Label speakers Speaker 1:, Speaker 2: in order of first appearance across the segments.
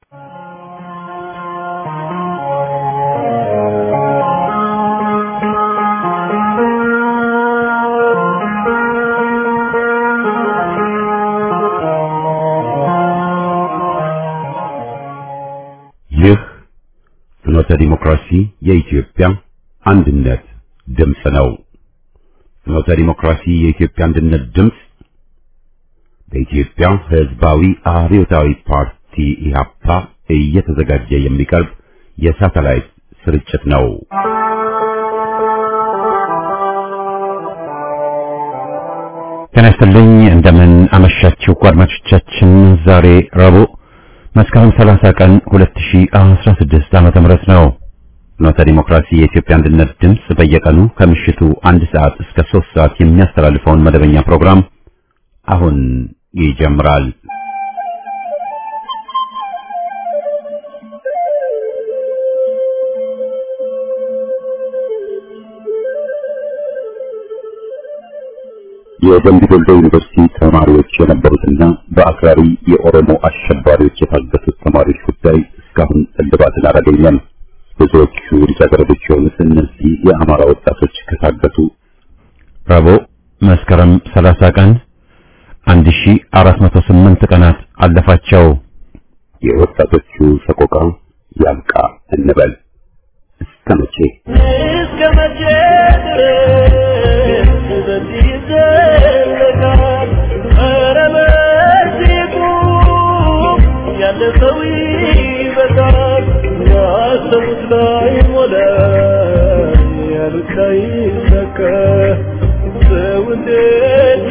Speaker 1: ይህ ፍኖተ ዲሞክራሲ የኢትዮጵያ አንድነት ድምፅ ነው። ፍኖተ ዲሞክራሲ የኢትዮጵያ አንድነት ድምፅ በኢትዮጵያ ሕዝባዊ አብዮታዊ ፓርቲ ኢህአፓ እየተዘጋጀ የሚቀርብ የሳተላይት ስርጭት ነው። ጤና ይስጥልኝ። እንደምን አመሻችሁ አድማጮቻችን። ዛሬ ረቡዕ መስከረም 30 ቀን 2016 ዓመተ ምህረት ነው። ፍኖተ ዲሞክራሲ የኢትዮጵያ አንድነት ድምፅ በየቀኑ ከምሽቱ አንድ ሰዓት እስከ 3 ሰዓት የሚያስተላልፈውን መደበኛ ፕሮግራም አሁን ይጀምራል። የደምቢ ዶሎ ዩኒቨርሲቲ ተማሪዎች የነበሩትና በአክራሪ የኦሮሞ አሸባሪዎች የታገቱት ተማሪዎች ጉዳይ እስካሁን እልባትን አላገኘም። ብዙዎቹ ልጃገረዶች የሆኑት እነዚህ የአማራ ወጣቶች ከታገቱ ረቡዕ መስከረም 30 ቀን 1408 ቀናት አለፋቸው። የወጣቶቹ ሰቆቃ ያብቃ እንበል። እስከ መቼ
Speaker 2: እስከ መቼ ድረስ በዚህ ይዘለቃል? ኧረ በዚህ ቁም፣ ያለፈው ይበቃል። ያሰቡት ላይ ሞላ፣ ያሉት ላይ ይሳካ። ሰው እንዴት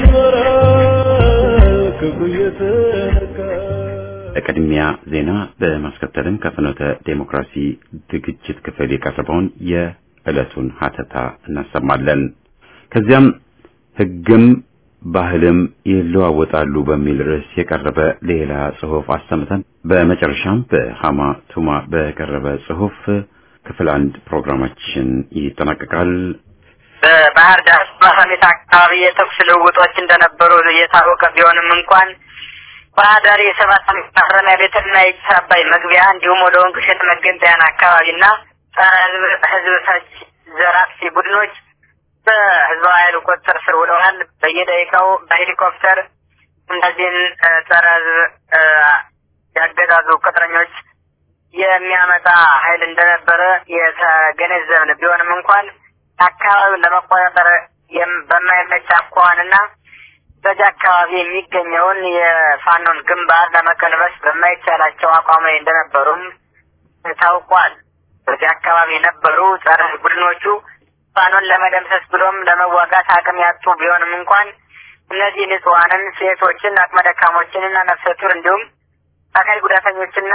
Speaker 2: ይኖራል ክፉ እየተነካ?
Speaker 1: በቅድሚያ ዜና በማስከተልም ከፍኖተ ዴሞክራሲ ዝግጅት ክፍል የቀረበውን የዕለቱን ሀተታ እናሰማለን። ከዚያም ሕግም ባህልም ይለዋወጣሉ በሚል ርዕስ የቀረበ ሌላ ጽሑፍ አሰምተን በመጨረሻም በሃማ ቱማ በቀረበ ጽሑፍ ክፍል አንድ ፕሮግራማችን ይጠናቀቃል።
Speaker 3: በባህር ዳር ማሳሜት አካባቢ የተኩስ ልውውጦች እንደነበሩ የታወቀ ቢሆንም እንኳን ባህር ዳር የሰባት ዓመት ማረሚያ ቤትና የጭስ አባይ መግቢያ እንዲሁም ወደ ወንቅ እሸት መገንጠያን አካባቢና ጸረ ህዝብ ህዝብ ፈጅ ዘራፊ ቡድኖች በህዝባዊ ኃይል ቁጥጥር ስር ውለዋል። በየደቂቃው በሄሊኮፕተር እነዚህን እ፣ ጸረ ህዝብ እ፣ ያገዛዙ ቅጥረኞች የሚያመጣ ኃይል እንደነበረ የተገነዘብን ቢሆንም እንኳን አካባቢውን ለመቆጣጠር የም- በማይመች አኳኋንና በዚህ አካባቢ የሚገኘውን የፋኖን ግንባር ለመቀልበስ በማይቻላቸው አቋም ላይ እንደነበሩም ታውቋል። በዚህ አካባቢ የነበሩ ጸረ ቡድኖቹ ፋኖን ለመደምሰስ ብሎም ለመዋጋት አቅም ያጡ ቢሆንም እንኳን እነዚህ ንጹሐንን፣ ሴቶችን፣ አቅመ ደካሞችንና ነፍሰ ጡር እንዲሁም አካል ጉዳተኞችና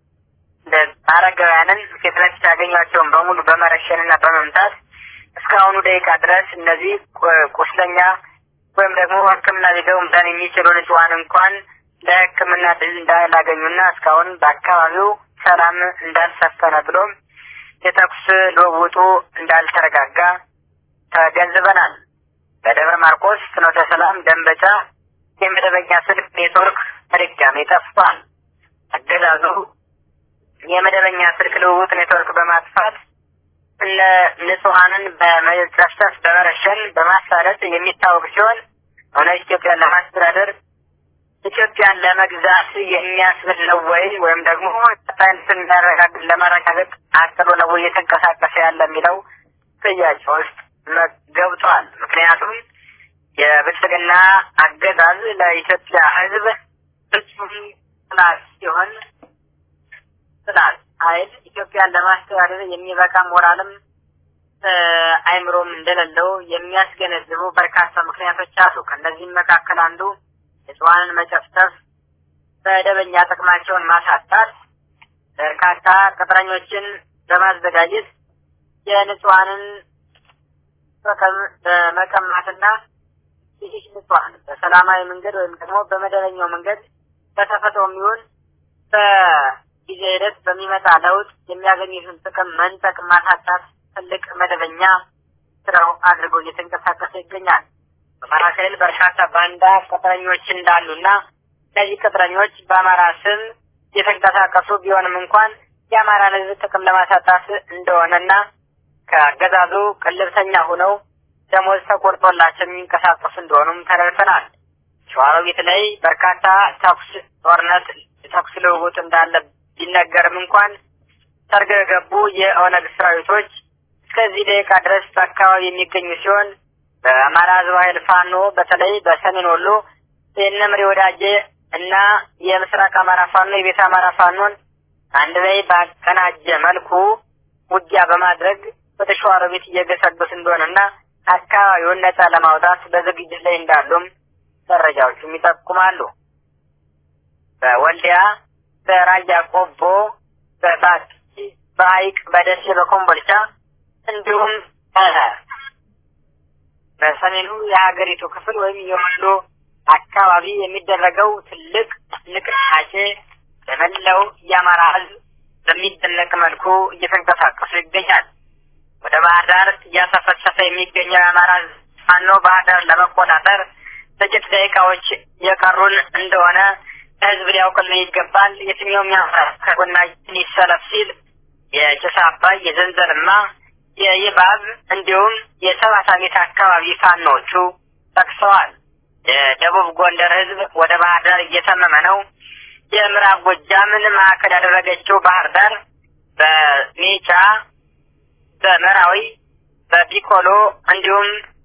Speaker 3: አረጋውያንን ፊት ለፊት ያገኟቸውን በሙሉ በመረሸንና በመምታት እስካሁኑ ደቂቃ ድረስ እነዚህ ቁ- ቁስለኛ ወይም ደግሞ ሕክምና ሊገቡ መዳን የሚችሉ ንጹሐን እንኳን ለሕክምና ድል እንዳላገኙና እስካሁን በአካባቢው ሰላም እንዳልሰፈነ ብሎም የተኩስ ልውውጡ እንዳልተረጋጋ ተገንዝበናል። በደብረ ማርቆስ፣ ፍኖተ ሰላም፣ ደንበጫ የመደበኛ ስልክ ኔትወርክ በድጋሚ ጠፍቷል። አገዛዙ የመደበኛ ስልክ ልውውጥ ኔትወርክ በማጥፋት እነ ንጹሐንን በመጨፍጨፍ በመረሸን በማሳደድ የሚታወቅ ሲሆን እውነት ኢትዮጵያን ለማስተዳደር ኢትዮጵያን ለመግዛት የሚያስብል ነው ወይ ወይም ደግሞ ቀጣይነትን የሚያረጋግጥ ለማረጋገጥ አቅዶ ነው ወይ እየተንቀሳቀሰ ያለ የሚለው ጥያቄ ውስጥ መ- ገብቷል። ምክንያቱም የብልጽግና አገዛዝ ለኢትዮጵያ ሕዝብ ፍጹም ጥላት ሲሆን ጥላት ኃይል ኢትዮጵያን ለማስተዳደር የሚበቃ ሞራልም እ፣ አይምሮም እንደሌለው የሚያስገነዝቡ በርካታ ምክንያቶች አሉ። ከእነዚህም መካከል አንዱ ንጹሐንን መጨፍጨፍ፣ መደበኛ ጥቅማቸውን ማሳጣት፣ በርካታ ቅጥረኞችን በማዘጋጀት የንጹሐንን ጥቅም በመቀማትና ይህ ንጹሐን በሰላማዊ መንገድ ወይም ደግሞ በመደበኛው መንገድ በተፈጥሮ የሚሆን በጊዜ ሂደት በሚመጣ ለውጥ የሚያገኙትን ጥቅም መንጠቅ፣ ማሳጣት ትልቅ መደበኛ ስራው አድርጎ እየተንቀሳቀሰ ይገኛል። በአማራ ክልል በርካታ ባንዳ ቅጥረኞች እንዳሉና እነዚህ ቅጥረኞች በአማራ ስም የተንቀሳቀሱ ቢሆንም እንኳን የአማራን ህዝብ ጥቅም ለማሳጣት እንደሆነና ከአገዛዙ ቅልብተኛ ሆነው ደሞዝ ተቆርጦላቸው የሚንቀሳቀሱ እንደሆኑም ተረድተናል። ሸዋሮቢት ላይ በርካታ ተኩስ፣ ጦርነት፣ ተኩስ ልውውጥ እንዳለ ቢነገርም እንኳን ሰርገው የገቡ የኦነግ ሰራዊቶች እስከዚህ ደቂቃ ድረስ በአካባቢ የሚገኙ ሲሆን በአማራ ህዝብ ኃይል ፋኖ በተለይ በሰሜን ወሎ የነምሬ ወዳጄ እና የምስራቅ አማራ ፋኖ የቤተ አማራ ፋኖን አንድ ላይ ባቀናጀ መልኩ ውጊያ በማድረግ ወደ ሸዋሮቢት እየገሰገሱ እንደሆነና አካባቢውን ነጻ ለማውጣት በዝግጅት ላይ እንዳሉም መረጃዎቹም ይጠቁማሉ። በወልዲያ፣ በራያ ቆቦ፣ በባቲ፣ በሀይቅ፣ በደሴ፣ በኮምቦልቻ እንዲሁም በሰሜኑ የሀገሪቱ ክፍል ወይም የወሎ አካባቢ የሚደረገው ትልቅ ንቅናቄ በመላው የአማራ ህዝብ በሚደነቅ መልኩ እየተንቀሳቀሱ ይገኛል። ወደ ባህር ዳር እያሰፈሰፈ የሚገኘው የአማራ ህዝብ ፋኖ ባህር ዳር ለመቆጣጠር ጥቂት ደቂቃዎች የቀሩን እንደሆነ ህዝብ ሊያውቅልን ይገባል። የትኛውም የአማራ ከጎናችን ይሰለፍ ሲል የጭስ አባይ፣ የዘንዘልማ፣ የይባብ እንዲሁም የሰባት አሜት አካባቢ ፋኖቹ ጠቅሰዋል። የደቡብ ጎንደር ህዝብ ወደ ባህር ዳር እየተመመ ነው። የምዕራብ ጎጃምን ማዕከል ያደረገችው ባህር ዳር በሜጫ፣ በመራዊ፣ በቢቆሎ እንዲሁም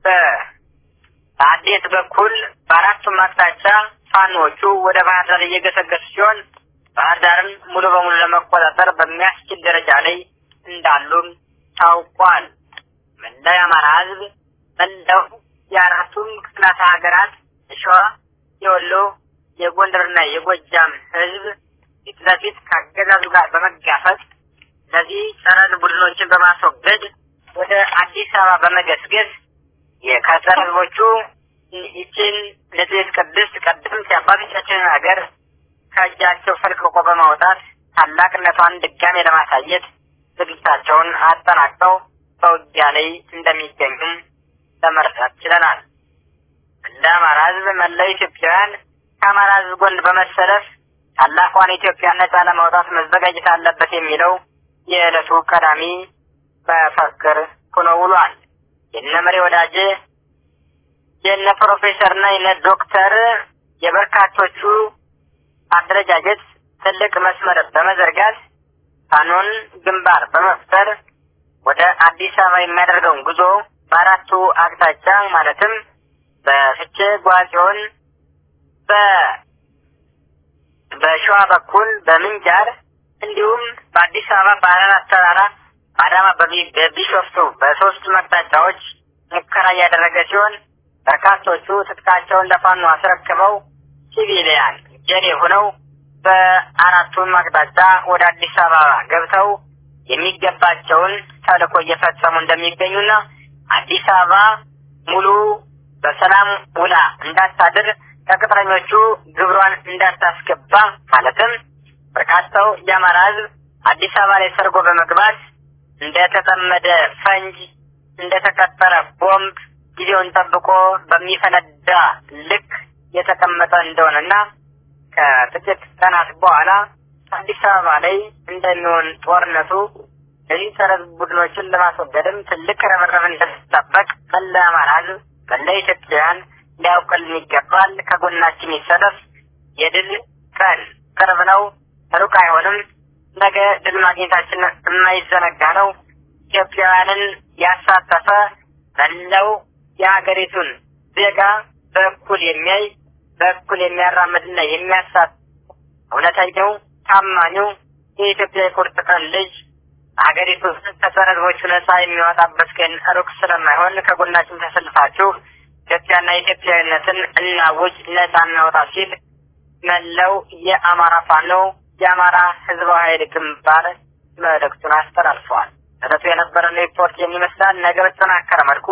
Speaker 3: በአዴት በኩል በአራቱም አቅጣጫ ፋኖቹ ወደ ባህር ዳር እየገሰገሱ ሲሆን ባህር ዳርን ሙሉ በሙሉ ለመቆጣጠር በሚያስችል ደረጃ ላይ እንዳሉም ታውቋል። መላው የአማራ ህዝብ መላው የአራቱም ክፍላተ ሀገራት የሸዋ፣ የወሎ፣ የጎንደርና የጎጃም ህዝብ ፊት ለፊት ከአገዛዙ ጋር በመጋፈጥ እነዚህ ጸረ ቡድኖችን በማስወገድ ወደ አዲስ አበባ በመገስገስ የከጸረ ህዝቦቹ ይችን ንጽሕት ቅድስት ቀደምት የአባቶቻችንን ሀገር ከእጃቸው ፈልቅቆ በማውጣት ታላቅነቷን ድጋሜ ለማሳየት ዝግጅታቸውን አጠናቅቀው በውጊያ ላይ እንደሚገኙም ለመረዳት ችለናል። እንደ አማራ ህዝብ መላው ኢትዮጵያውያን ከአማራ ህዝብ ጎን በመሰለፍ ታላቋን ኢትዮጵያን ነጻ ለማውጣት መዘጋጀት አለበት የሚለው የዕለቱ ቀዳሚ መፈክር ሆኖ ውሏል። የነ መሪ ወዳጄ የነ ፕሮፌሰርና የነ ዶክተር የበርካቶቹ አደረጃጀት ትልቅ መስመር በመዘርጋት ፋኖን ግንባር በመፍጠር ወደ አዲስ አበባ የሚያደርገውን ጉዞ በአራቱ አቅጣጫ ማለትም በፍቼ ጓጽዮን፣ በ በሸዋ በኩል በምንጃር እንዲሁም በአዲስ አበባ በአራራት ተራራ በአዳማ በቢሾፍቱ በሶስቱ አቅጣጫዎች ሙከራ እያደረገ ሲሆን በርካቶቹ ትጥቃቸውን ለፋኖ አስረክበው ሲቪሊያን ጀሌ ሆነው በአራቱም አቅጣጫ ወደ አዲስ አበባ ገብተው የሚገባቸውን ተልዕኮ እየፈጸሙ እንደሚገኙና አዲስ አበባ ሙሉ በሰላም ውላ እንዳታድር ከቅጥረኞቹ ግብሯን እንዳታስገባ ማለትም በርካታው የአማራ ሕዝብ አዲስ አበባ ላይ ሰርጎ በመግባት እንደተጠመደ ፈንጅ እንደተቀጠረ ቦምብ ጊዜውን ጠብቆ በሚፈነዳ ልክ የተቀመጠ እንደሆነና ከጥቂት ቀናት በኋላ አዲስ አበባ ላይ እንደሚሆን ጦርነቱ እነዚህ ጸረ ቡድኖችን ለማስወገድም ትልቅ ረበረብ እንደሚጠበቅ መላ አማራ ህዝብ መላ ኢትዮጵያውያን ሊያውቅልን ይገባል። ከጎናችን ይሰለፍ። የድል ቀን ቅርብ ነው፣ ሩቅ አይሆንም። ነገ ድል ማግኘታችን የማይዘነጋ ነው። ኢትዮጵያውያንን ያሳተፈ መላው የሀገሪቱን ዜጋ በእኩል የሚያይ በእኩል የሚያራምድና የሚያሳት እውነተኛው ታማኙ የኢትዮጵያ የቁርጥ ቀን ልጅ ሀገሪቱ ከጸረ ህዝቦቹ ነጻ የሚወጣበት ቀን ሩቅ ስለማይሆን ከጎናችን ተሰልፋችሁ ኢትዮጵያና ኢትዮጵያዊነትን እናውጅ፣ ነጻ እናውጣ ሲል መላው የአማራ ፋኖ የአማራ ህዝባዊ ኃይል ግንባር መልእክቱን አስተላልፈዋል። እለቱ የነበረን ሪፖርት የሚመስላል ነገ በተጠናከረ መልኩ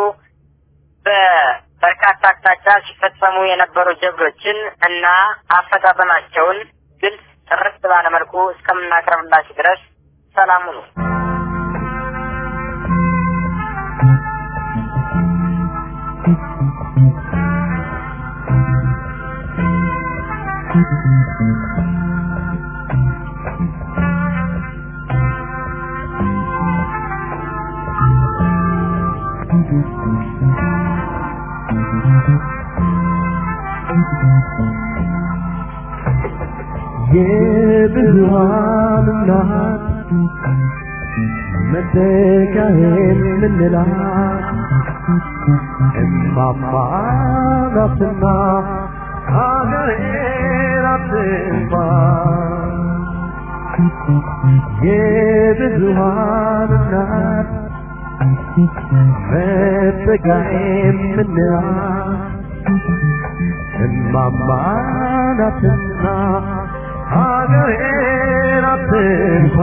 Speaker 3: በበርካታ አቅጣጫ ሲፈጸሙ የነበሩ ጀብዶችን እና አፈጻጸማቸውን ግልጽ ጥርት ባለ መልኩ እስከምናቀርብላችሁ ድረስ ሰላም ሁኑ።
Speaker 2: የብዙሃን እናት መተካዬን ምንላት እማማ ናትና ሀገሬን አትንፋ የብዙሃን እናት መተካዬን ምንላት እማማ ናትና ሀገሬን አትንፋ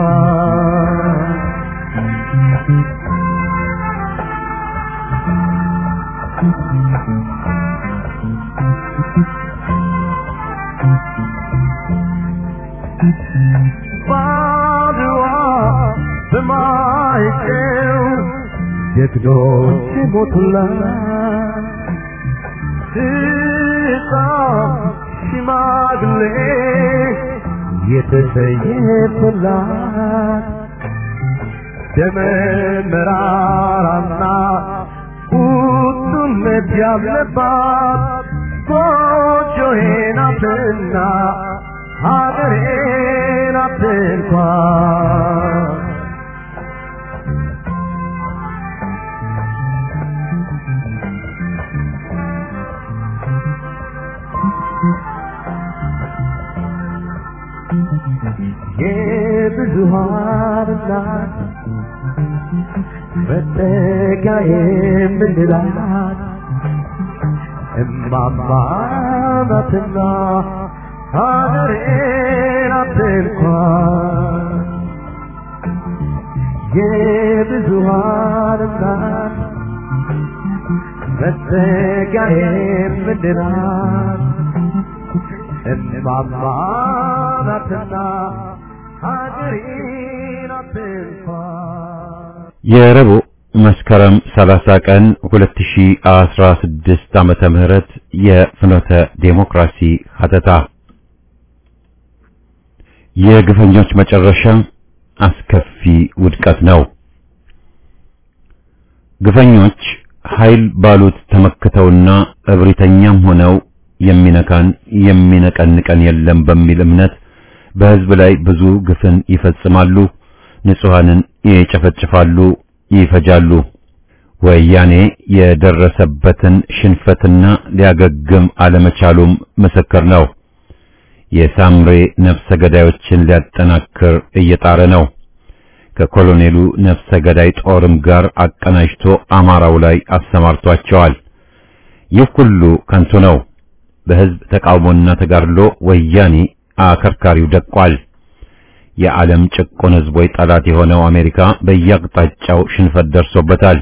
Speaker 2: ባድዋ በማይጨው ጀግኖች ሞቱላት ሕፃን ሽማግሌ የተሰየፈላት ደመ መራራና ቁጡነት ያለባት ጎጆዬ ናትና ሀገሬ ናት እንኳን የብዙሃን እናት መጠጊያ የምንላት እማማ ናትና ሀገሬ ናት እንኳን የብዙሃን እናት መጠጊያ የምንላት እማማ ናትና ሀገሬ ናት እንኳን
Speaker 1: የረቡዕ መስከረም 30 ቀን 2016 ዓመተ ምህረት የፍኖተ ዴሞክራሲ ሀተታ የግፈኞች መጨረሻ አስከፊ ውድቀት ነው። ግፈኞች ኃይል ባሉት ተመክተውና እብሪተኛም ሆነው የሚነካን የሚነቀንቀን የለም በሚል እምነት በሕዝብ ላይ ብዙ ግፍን ይፈጽማሉ፣ ንጹሐንን ይጨፈጭፋሉ፣ ይፈጃሉ። ወያኔ የደረሰበትን ሽንፈትና ሊያገግም አለመቻሉም ምስክር ነው። የሳምሬ ነፍሰ ገዳዮችን ሊያጠናክር እየጣረ ነው። ከኮሎኔሉ ነፍሰ ገዳይ ጦርም ጋር አቀናጅቶ አማራው ላይ አሰማርቷቸዋል። ይህ ሁሉ ከንቱ ነው። በሕዝብ ተቃውሞና ተጋድሎ ወያኔ አከርካሪው ደቋል። የዓለም ጭቁን ሕዝቦች ጠላት የሆነው አሜሪካ በየአቅጣጫው ሽንፈት ደርሶበታል።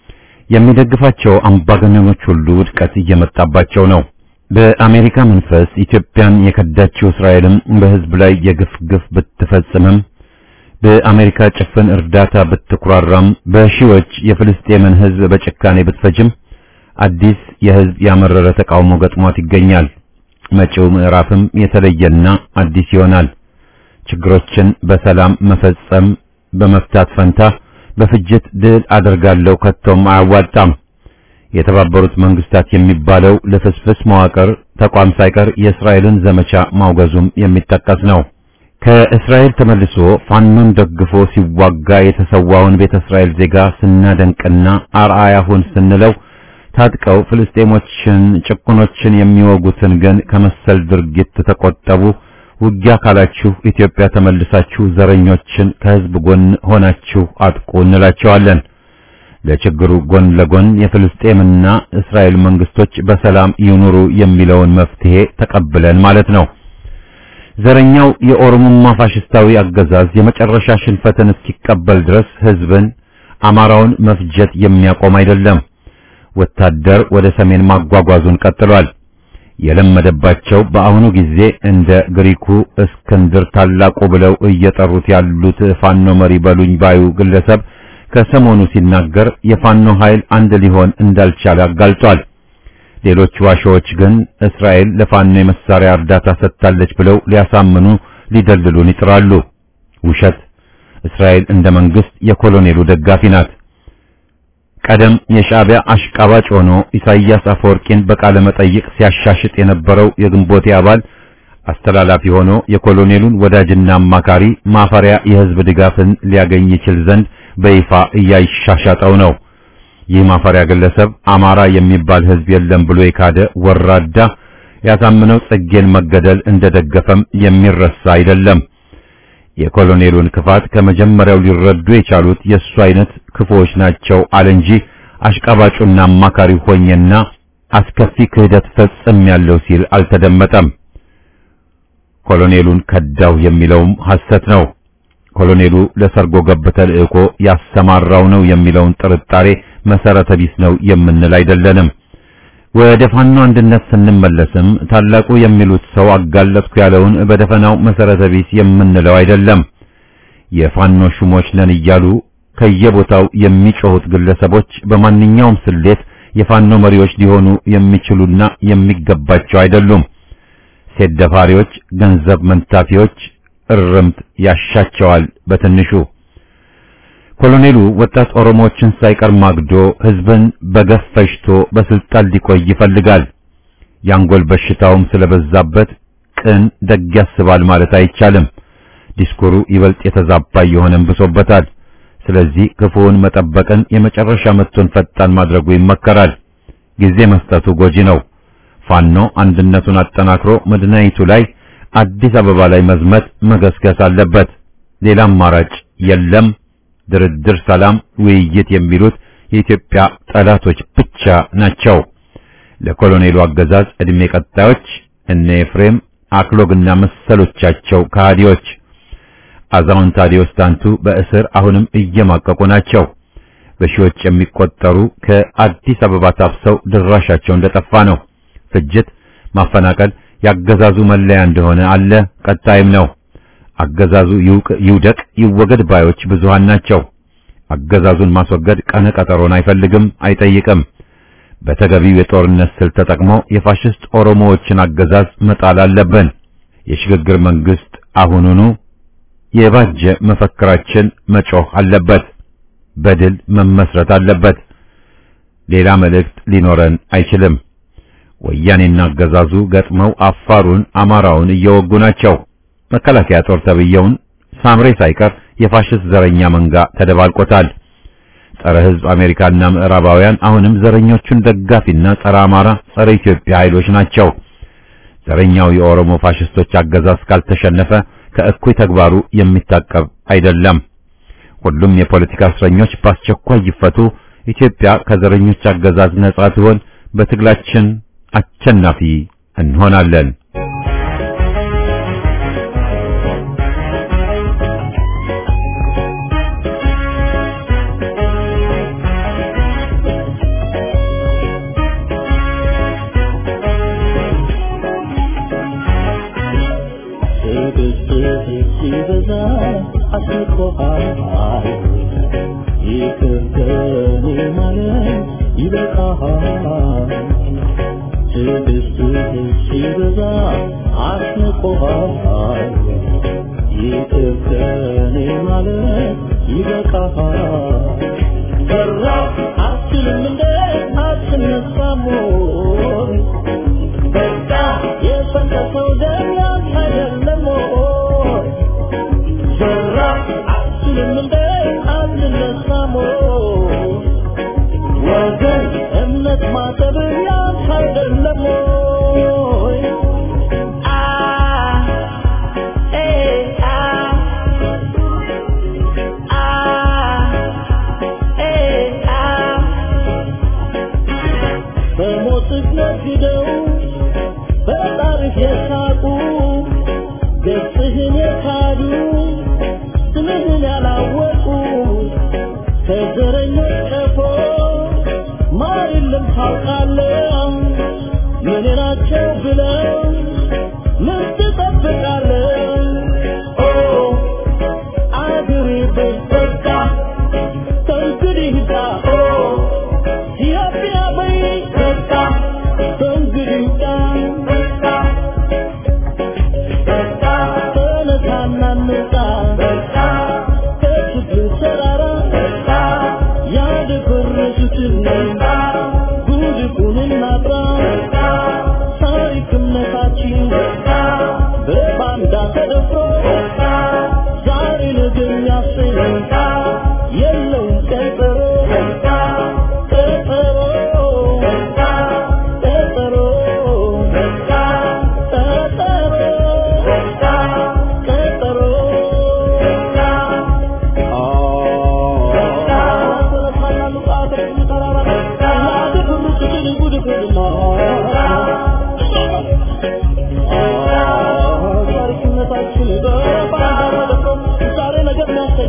Speaker 1: የሚደግፋቸው አምባገነኖች ሁሉ ውድቀት እየመጣባቸው ነው። በአሜሪካ መንፈስ ኢትዮጵያን የከዳችው እስራኤልም በሕዝብ ላይ የግፍ ግፍ ብትፈጽምም በአሜሪካ ጭፍን እርዳታ ብትኩራራም በሺዎች የፍልስጤምን ሕዝብ በጭካኔ ብትፈጅም አዲስ የሕዝብ ያመረረ ተቃውሞ ገጥሟት ይገኛል። መጪው ምዕራፍም የተለየና አዲስ ይሆናል። ችግሮችን በሰላም መፈጸም በመፍታት ፈንታ በፍጅት ድል አደርጋለሁ ከቶም አያዋጣም። የተባበሩት መንግስታት የሚባለው ለፍስፍስ መዋቅር ተቋም ሳይቀር የእስራኤልን ዘመቻ ማውገዙም የሚጠቀስ ነው። ከእስራኤል ተመልሶ ፋኖን ደግፎ ሲዋጋ የተሰዋውን ቤተ እስራኤል ዜጋ ስናደንቅና አርአያ ሁን ስንለው ታጥቀው ፍልስጤሞችን ጭቁኖችን የሚወጉትን ግን ከመሰል ድርጊት ተቆጠቡ፣ ውጊያ ካላችሁ ኢትዮጵያ ተመልሳችሁ ዘረኞችን ከህዝብ ጎን ሆናችሁ አጥቁ እንላቸዋለን። ለችግሩ ጎን ለጎን የፍልስጤምና እስራኤል መንግስቶች በሰላም ይኑሩ የሚለውን መፍትሄ ተቀብለን ማለት ነው። ዘረኛው የኦሮሞማ ፋሽስታዊ አገዛዝ የመጨረሻ ሽንፈትን እስኪቀበል ድረስ ህዝብን አማራውን መፍጀት የሚያቆም አይደለም። ወታደር ወደ ሰሜን ማጓጓዙን ቀጥሏል። የለመደባቸው በአሁኑ ጊዜ እንደ ግሪኩ እስክንድር ታላቁ ብለው እየጠሩት ያሉት ፋኖ መሪ በሉኝ ባዩ ግለሰብ ከሰሞኑ ሲናገር የፋኖ ኃይል አንድ ሊሆን እንዳልቻለ አጋልጧል። ሌሎች ዋሾዎች ግን እስራኤል ለፋኖ የመሳሪያ እርዳታ ሰጥታለች ብለው ሊያሳምኑ ሊደልሉን ይጥራሉ። ውሸት። እስራኤል እንደ መንግስት የኮሎኔሉ ደጋፊ ናት። ቀደም የሻዕቢያ አሽቃባጭ ሆኖ ኢሳይያስ አፈወርቂን በቃለ መጠይቅ ሲያሻሽጥ የነበረው የግንቦቴ አባል አስተላላፊ ሆኖ የኮሎኔሉን ወዳጅና አማካሪ ማፈሪያ የህዝብ ድጋፍን ሊያገኝ ይችል ዘንድ በይፋ እያሻሻጠው ነው። ይህ ማፈሪያ ግለሰብ አማራ የሚባል ህዝብ የለም ብሎ የካደ ወራዳ ያሳምነው ጽጌን መገደል እንደደገፈም የሚረሳ አይደለም። የኮሎኔሉን ክፋት ከመጀመሪያው ሊረዱ የቻሉት የእሱ አይነት ክፉዎች ናቸው አለ እንጂ አሽቃባጩና አማካሪ ሆኜና አስከፊ ክህደት ፈጽም ያለው ሲል አልተደመጠም። ኮሎኔሉን ከዳው የሚለውም ሐሰት ነው። ኮሎኔሉ ለሰርጎ ገብ ተልእኮ ያሰማራው ነው የሚለውን ጥርጣሬ መሰረተ ቢስ ነው የምንል አይደለንም። ወደ ፋኖ አንድነት ስንመለስም ታላቁ የሚሉት ሰው አጋለጥኩ ያለውን በደፈናው መሰረተ ቢስ የምንለው አይደለም። የፋኖ ሹሞች ነን እያሉ ከየቦታው የሚጮሁት ግለሰቦች በማንኛውም ስሌት የፋኖ መሪዎች ሊሆኑ የሚችሉና የሚገባቸው አይደሉም። ሴት ደፋሪዎች፣ ገንዘብ መንታፊዎች እርምት ያሻቸዋል። በትንሹ ኮሎኔሉ ወጣት ኦሮሞዎችን ሳይቀር ማግዶ ህዝብን በገፍ ፈጅቶ በስልጣን ሊቆይ ይፈልጋል። የአንጎል በሽታውም ስለበዛበት ቅን ደግ ያስባል ማለት አይቻልም። ዲስኩሩ ይበልጥ የተዛባ የሆነም ብሶበታል። ስለዚህ ክፉውን መጠበቅን የመጨረሻ መጥቶን ፈጣን ማድረጉ ይመከራል። ጊዜ መስጠቱ ጎጂ ነው። ፋኖ አንድነቱን አጠናክሮ መዲናይቱ ላይ አዲስ አበባ ላይ መዝመት መገስገስ አለበት። ሌላ አማራጭ የለም። ድርድር፣ ሰላም፣ ውይይት የሚሉት የኢትዮጵያ ጠላቶች ብቻ ናቸው። ለኮሎኔሉ አገዛዝ ዕድሜ ቀጣዮች እነ ኤፍሬም አክሎግና መሰሎቻቸው ከሃዲዎች አዛውንት ታዲዮስ ታንቱ በእስር አሁንም እየማቀቁ ናቸው። በሺዎች የሚቆጠሩ ከአዲስ አበባ ታፍሰው ድራሻቸው እንደጠፋ ነው። ፍጅት፣ ማፈናቀል ያገዛዙ መለያ እንደሆነ አለ፣ ቀጣይም ነው። አገዛዙ ይውደቅ ይወገድ ባዮች ብዙሃን ናቸው። አገዛዙን ማስወገድ ቀነ ቀጠሮን አይፈልግም፣ አይጠይቅም። በተገቢው የጦርነት ስልት ተጠቅሞ የፋሽስት ኦሮሞዎችን አገዛዝ መጣል አለብን። የሽግግር መንግስት አሁኑኑ የባጀ መፈክራችን መጮህ አለበት። በድል መመስረት አለበት። ሌላ መልእክት ሊኖረን አይችልም። ወያኔና አገዛዙ ገጥመው አፋሩን፣ አማራውን እየወጉ ናቸው። መከላከያ ጦር ተብየውን ሳምሬ ሳይቀር የፋሽስት ዘረኛ መንጋ ተደባልቆታል። ጸረ ሕዝብ አሜሪካና ምዕራባውያን አሁንም ዘረኞቹን ደጋፊና ጸረ አማራ፣ ጸረ ኢትዮጵያ ኃይሎች ናቸው። ዘረኛው የኦሮሞ ፋሽስቶች አገዛዝ ካልተሸነፈ ከእኩይ ተግባሩ የሚታቀብ አይደለም። ሁሉም የፖለቲካ እስረኞች በአስቸኳይ ይፈቱ። ኢትዮጵያ ከዘረኞች አገዛዝ ነጻ ትሆን። በትግላችን አሸናፊ እንሆናለን።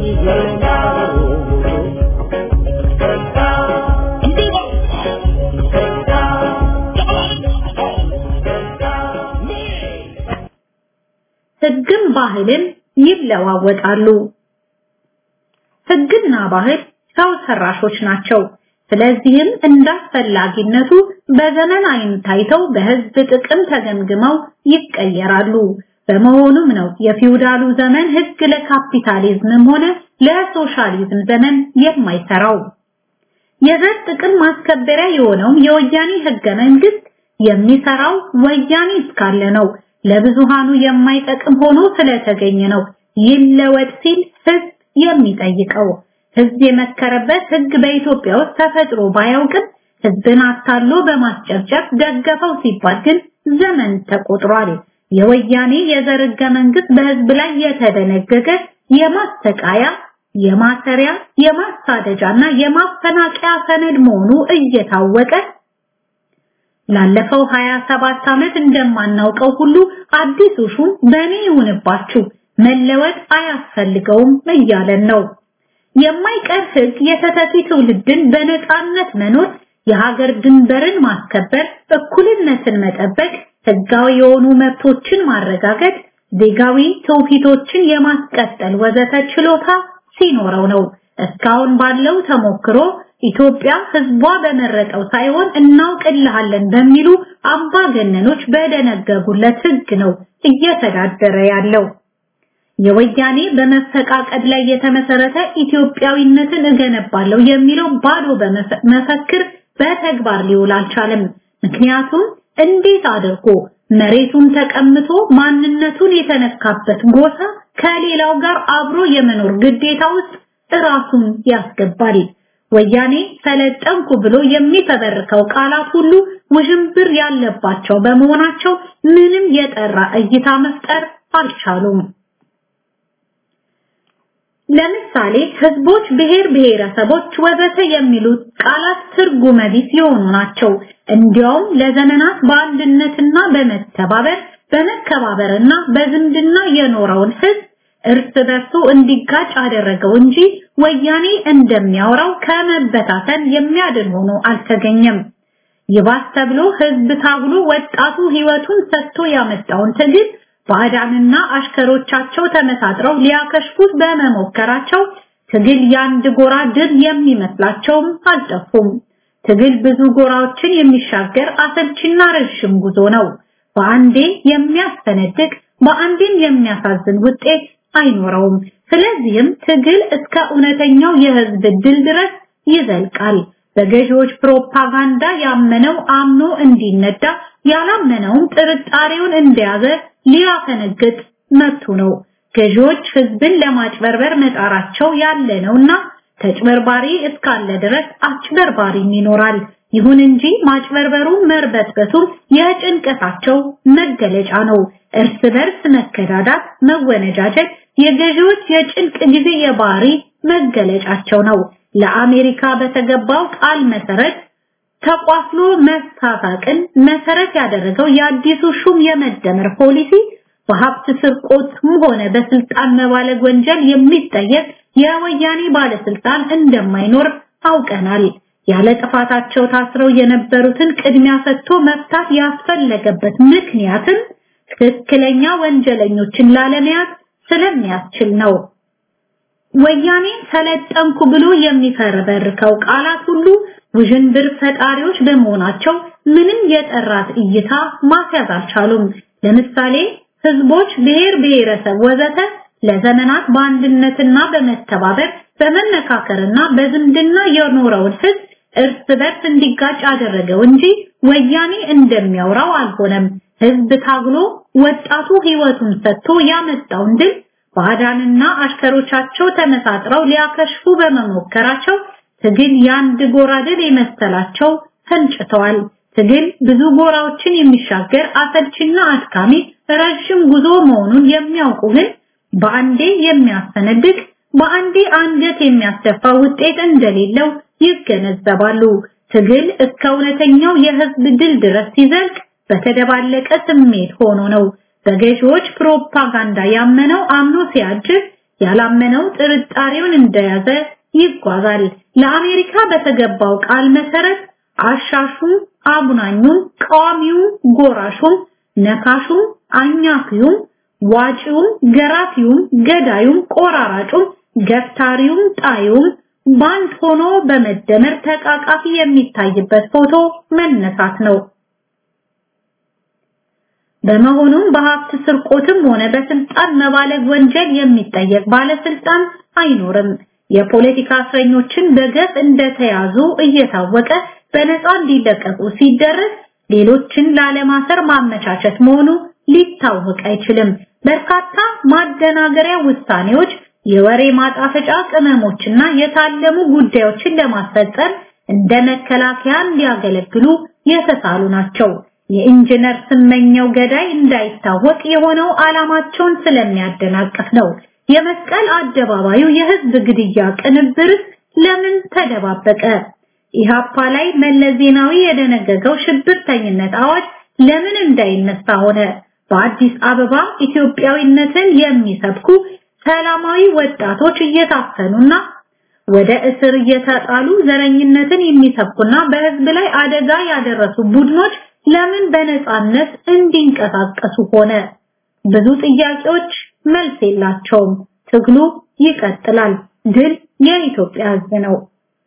Speaker 4: ህግም ባህልም ይለዋወጣሉ። ህግና ባህል ሰው ሰራሾች ናቸው። ስለዚህም እንዳስፈላጊነቱ በዘመን አይን ታይተው በህዝብ ጥቅም ተገምግመው ይቀየራሉ። በመሆኑም ነው የፊውዳሉ ዘመን ህግ ለካፒታሊዝምም ሆነ ለሶሻሊዝም ዘመን የማይሰራው። የዘር ጥቅም ማስከበሪያ የሆነው የወያኔ ህገ መንግስት የሚሰራው ወያኔ እስካለ ነው። ለብዙሃኑ የማይጠቅም ሆኖ ስለተገኘ ነው ይለወጥ ሲል ህዝብ የሚጠይቀው። ህዝብ የመከረበት ህግ በኢትዮጵያ ውስጥ ተፈጥሮ ባያውቅም ህዝብን አታሎ በማስጨብጨብ ደገፈው ሲባል ግን ዘመን ተቆጥሯል። የወያኔ የዘር ህገ መንግስት በህዝብ ላይ የተደነገገ የማስተቃያ፣ የማሰሪያ፣ የማሳደጃና የማፈናቀያ ሰነድ መሆኑ እየታወቀ ላለፈው 27 ዓመት እንደማናውቀው ሁሉ አዲሱ ሹም በእኔ ይሁንባችሁ መለወጥ አያስፈልገውም እያለን ነው። የማይቀር ህግ የተተኪ ትውልድን በነፃነት መኖር፣ የሀገር ድንበርን ማስከበር፣ እኩልነትን መጠበቅ፣ ህጋዊ የሆኑ መብቶችን ማረጋገጥ፣ ዜጋዊ ትውፊቶችን የማስቀጠል ወዘተ ችሎታ ሲኖረው ነው። እስካሁን ባለው ተሞክሮ ኢትዮጵያ ህዝቧ በመረጠው ሳይሆን እናውቅልሃለን በሚሉ አምባገነኖች በደነገጉለት ህግ ነው እየተዳደረ ያለው። የወያኔ በመፈቃቀድ ላይ የተመሰረተ ኢትዮጵያዊነትን እገነባለሁ የሚለው ባዶ መፈክር በተግባር ሊውል አልቻለም። ምክንያቱም እንዴት አድርጎ መሬቱን ተቀምቶ ማንነቱን የተነካበት ጎሳ ከሌላው ጋር አብሮ የመኖር ግዴታ ውስጥ ራሱን ያስገባል። ወያኔ ሰለጠንኩ ብሎ የሚፈበርከው ቃላት ሁሉ ውዥንብር ያለባቸው በመሆናቸው ምንም የጠራ እይታ መፍጠር አልቻሉም። ለምሳሌ ህዝቦች፣ ብሔር ብሔረሰቦች ወዘተ የሚሉት ቃላት ትርጉመ ቢስ የሆኑ ናቸው። እንዲያውም ለዘመናት በአንድነትና በመተባበር በመከባበርና በዝምድና የኖረውን ህዝብ እርስ በርሱ እንዲጋጭ አደረገው እንጂ ወያኔ እንደሚያወራው ከመበታተን የሚያድን ሆኖ አልተገኘም። ይባስ ተብሎ ህዝብ ታግሎ ወጣቱ ህይወቱን ሰጥቶ ያመጣውን ትግል ባዕዳንና አሽከሮቻቸው ተመሳጥረው ሊያከሽፉት በመሞከራቸው ትግል የአንድ ጎራ ድል የሚመስላቸውም አልጠፉም። ትግል ብዙ ጎራዎችን የሚሻገር አሰልችና ረዥም ጉዞ ነው። በአንዴ የሚያስፈነድቅ በአንዴም የሚያሳዝን ውጤት አይኖረውም። ስለዚህም ትግል እስከ እውነተኛው የህዝብ ድል ድረስ ይዘልቃል። በገዢዎች ፕሮፓጋንዳ ያመነው አምኖ እንዲነዳ ያላመነውም ጥርጣሬውን እንደያዘ ሊያፈነግጥ መብቱ ነው። ገዢዎች ህዝብን ለማጭበርበር መጣራቸው ያለ ነውና ተጭበርባሪ እስካለ ድረስ አጭበርባሪም ይኖራል። ይሁን እንጂ ማጭበርበሩ መርበትበቱ የጭንቀታቸው መገለጫ ነው። እርስ በርስ መከዳዳት፣ መወነጃጀት የገዢዎች የጭንቅ ጊዜ የባህሪ መገለጫቸው ነው። ለአሜሪካ በተገባው ቃል መሰረት ተቋፍሎ መሳሳቅን መሰረት ያደረገው የአዲሱ ሹም የመደመር ፖሊሲ በሀብት ስርቆትም ሆነ በስልጣን መባለግ ወንጀል የሚጠየቅ የወያኔ ባለስልጣን እንደማይኖር አውቀናል። ያለ ጥፋታቸው ታስረው የነበሩትን ቅድሚያ ሰጥቶ መፍታት ያስፈለገበት ምክንያትም ትክክለኛ ወንጀለኞችን ላለመያዝ ስለሚያስችል ነው። ወያኔ ሰለጠንኩ ብሎ የሚፈረበርከው ቃላት ሁሉ ውዥንብር ፈጣሪዎች በመሆናቸው ምንም የጠራት እይታ ማስያዝ አልቻሉም። ለምሳሌ ህዝቦች፣ ብሔር ብሔረሰብ ወዘተ ለዘመናት በአንድነትና በመተባበር በመመካከርና በዝምድና የኖረውን ህዝብ እርስ በርስ እንዲጋጭ አደረገው እንጂ ወያኔ እንደሚያወራው አልሆነም። ህዝብ ታግሎ ወጣቱ ህይወቱን ሰጥቶ ያመጣውን ድል ባዕዳንና አሽከሮቻቸው ተመሳጥረው ሊያከሽፉ በመሞከራቸው ትግል የአንድ ጎራ ድል የመሰላቸው ፈንጭተዋል። ትግል ብዙ ጎራዎችን የሚሻገር አሰልችና አድካሚ ረዥም ጉዞ መሆኑን የሚያውቁ ግን በአንዴ የሚያስፈነድቅ በአንዴ አንገት የሚያስደፋ ውጤት እንደሌለው ይገነዘባሉ። ትግል እስከ እውነተኛው የህዝብ ድል ድረስ ሲዘልቅ በተደባለቀ ስሜት ሆኖ ነው። በገዢዎች ፕሮፓጋንዳ ያመነው አምኖ ሲያጅብ፣ ያላመነው ጥርጣሬውን እንደያዘ ይጓዛል። ለአሜሪካ በተገባው ቃል መሰረት አሻሹም፣ አጉናኙም፣ ቃዋሚውም፣ ጎራሹም፣ ነካሹም፣ አኛኪውም፣ ዋጪውም፣ ገራፊውም፣ ገዳዩም፣ ቆራራጩም፣ ገፍታሪውም፣ ጣዩም ባንድ ሆኖ በመደመር ተቃቃፊ የሚታይበት ፎቶ መነሳት ነው። በመሆኑም በሀብት ስርቆትም ሆነ በስልጣን መባለግ ወንጀል የሚጠየቅ ባለስልጣን አይኖርም። የፖለቲካ እስረኞችን በገፍ እንደተያዙ እየታወቀ በነፃ እንዲለቀቁ ሲደረግ ሌሎችን ላለማሰር ማመቻቸት መሆኑ ሊታወቅ አይችልም። በርካታ ማደናገሪያ ውሳኔዎች፣ የወሬ ማጣፈጫ ቅመሞችና የታለሙ ጉዳዮችን ለማስፈጸም እንደ መከላከያ እንዲያገለግሉ የተሳሉ ናቸው። የኢንጂነር ስመኘው ገዳይ እንዳይታወቅ የሆነው ዓላማቸውን ስለሚያደናቅፍ ነው። የመስቀል አደባባዩ የህዝብ ግድያ ቅንብር ለምን ተደባበቀ? ኢሃፓ ላይ መለስ ዜናዊ የደነገገው ሽብርተኝነት አዋጅ ለምን እንዳይነሳ ሆነ? በአዲስ አበባ ኢትዮጵያዊነትን የሚሰብኩ ሰላማዊ ወጣቶች እየታፈኑና ወደ እስር እየተጣሉ ዘረኝነትን የሚሰብኩና በህዝብ ላይ አደጋ ያደረሱ ቡድኖች ለምን በነፃነት እንዲንቀሳቀሱ ሆነ? ብዙ ጥያቄዎች መልስ የላቸውም። ትግሉ ይቀጥላል። ድል የኢትዮጵያ ህዝብ ነው።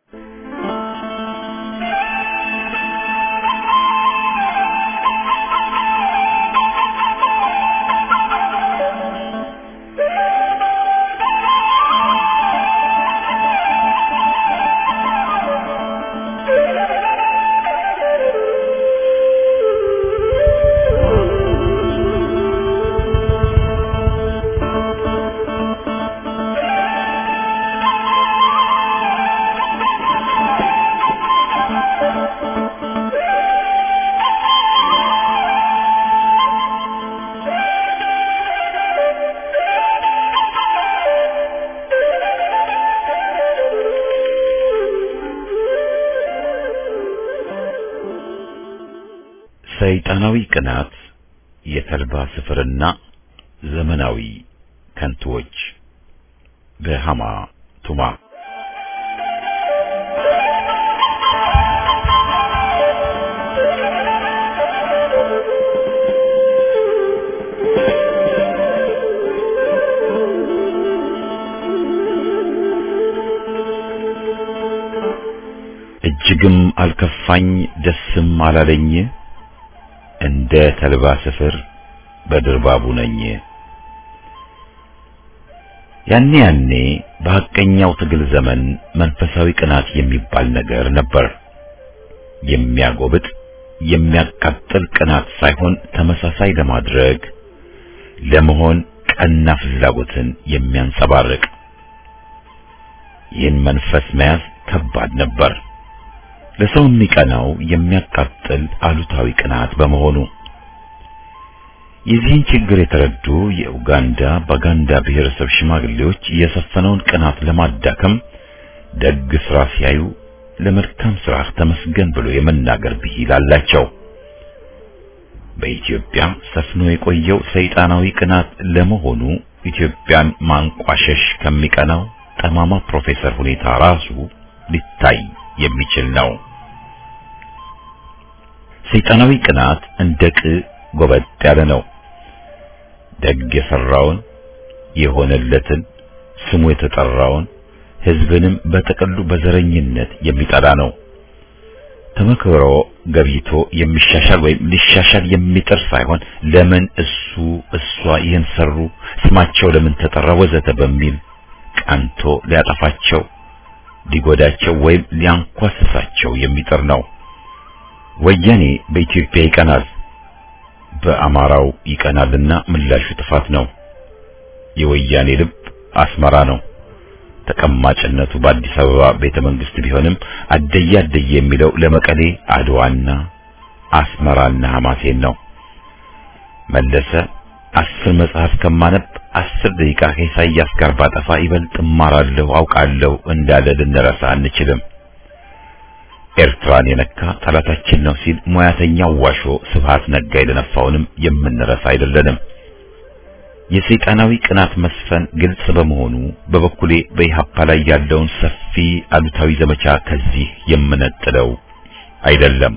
Speaker 1: ሰይጣናዊ ቅናት፣ የተልባ ስፍርና ዘመናዊ ከንቱዎች በሃማ ቱማ እጅግም አልከፋኝ ደስም አላለኝ እንደ ተልባ ስፍር በድርባቡ ነኝ። ያኔ ያኔ በሐቀኛው ትግል ዘመን መንፈሳዊ ቅናት የሚባል ነገር ነበር። የሚያጎብጥ የሚያቃጥል ቅናት ሳይሆን ተመሳሳይ ለማድረግ ለመሆን ቀና ፍላጎትን የሚያንጸባርቅ ይህን መንፈስ መያዝ ከባድ ነበር። ለሰው የሚቀናው የሚያቃጥል አሉታዊ ቅናት በመሆኑ የዚህን ችግር የተረዱ የኡጋንዳ ባጋንዳ ብሔረሰብ ሽማግሌዎች የሰፈነውን ቅናት ለማዳከም ደግ ስራ ሲያዩ ለመልካም ስራ ተመስገን ብሎ የመናገር ብሂል አላቸው። በኢትዮጵያ ሰፍኖ የቆየው ሰይጣናዊ ቅናት ለመሆኑ ኢትዮጵያን ማንቋሸሽ ከሚቀናው ጠማማ ፕሮፌሰር ሁኔታ ራሱ ሊታይ የሚችል ነው። ሰይጣናዊ ቅናት እንደ ቅ ጎበጥ ያለ ነው። ደግ የሰራውን የሆነለትን ስሙ የተጠራውን ሕዝብንም በጥቅሉ በዘረኝነት የሚጠላ ነው። ተመክሮ ገብይቶ የሚሻሻል ወይም ሊሻሻል የሚጥር ሳይሆን ለምን እሱ እሷ ይህን ሰሩ፣ ስማቸው ለምን ተጠራ፣ ወዘተ በሚል ቀንቶ ሊያጠፋቸው ሊጎዳቸው ወይም ሊያንኳስሳቸው የሚጥር ነው። ወያኔ በኢትዮጵያ ይቀናል፣ በአማራው ይቀናልና ምላሹ ጥፋት ነው። የወያኔ ልብ አስመራ ነው። ተቀማጭነቱ በአዲስ አበባ ቤተ መንግስት ቢሆንም አደየ አደየ የሚለው ለመቀሌ አድዋና አስመራና ሐማሴን ነው። መለሰ አስር መጽሐፍ ከማነብ አስር ደቂቃ ከኢሳያስ ጋር ባጠፋ ይበልጥ እማራለሁ አውቃለሁ እንዳለ ልንረሳ አንችልም። ኤርትራን የነካ ጠላታችን ነው ሲል ሙያተኛው ዋሾ ስብሃት ነጋ የደነፋውንም የምንረሳ አይደለንም። የሰይጣናዊ ቅናት መስፈን ግልጽ በመሆኑ በበኩሌ በኢህአፓ ላይ ያለውን ሰፊ አሉታዊ ዘመቻ ከዚህ የምነጥለው አይደለም።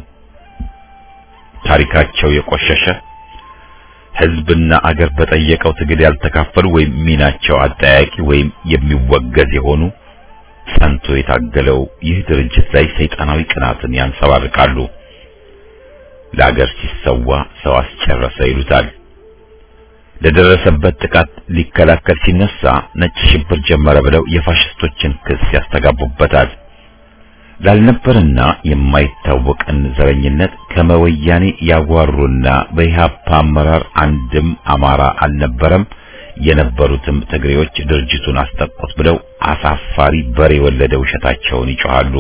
Speaker 1: ታሪካቸው የቆሸሸ ህዝብና አገር በጠየቀው ትግል ያልተካፈሉ ወይም ሚናቸው አጠያቂ ወይም የሚወገዝ የሆኑ ጸንቶ የታገለው ይህ ድርጅት ላይ ሰይጣናዊ ቅናትን ያንጸባርቃሉ። ለአገር ሲሰዋ ሰው አስጨረሰ ይሉታል። ለደረሰበት ጥቃት ሊከላከል ሲነሳ ነጭ ሽብር ጀመረ ብለው የፋሽስቶችን ክስ ያስተጋቡበታል። ላልነበርና የማይታወቅን ዘረኝነት ከመወያኔ ያጓሩና በኢህአፓ አመራር አንድም አማራ አልነበረም፣ የነበሩትም ትግሬዎች ድርጅቱን አስጠቁት ብለው አሳፋሪ በሬ የወለደ ውሸታቸውን ይጮሃሉ።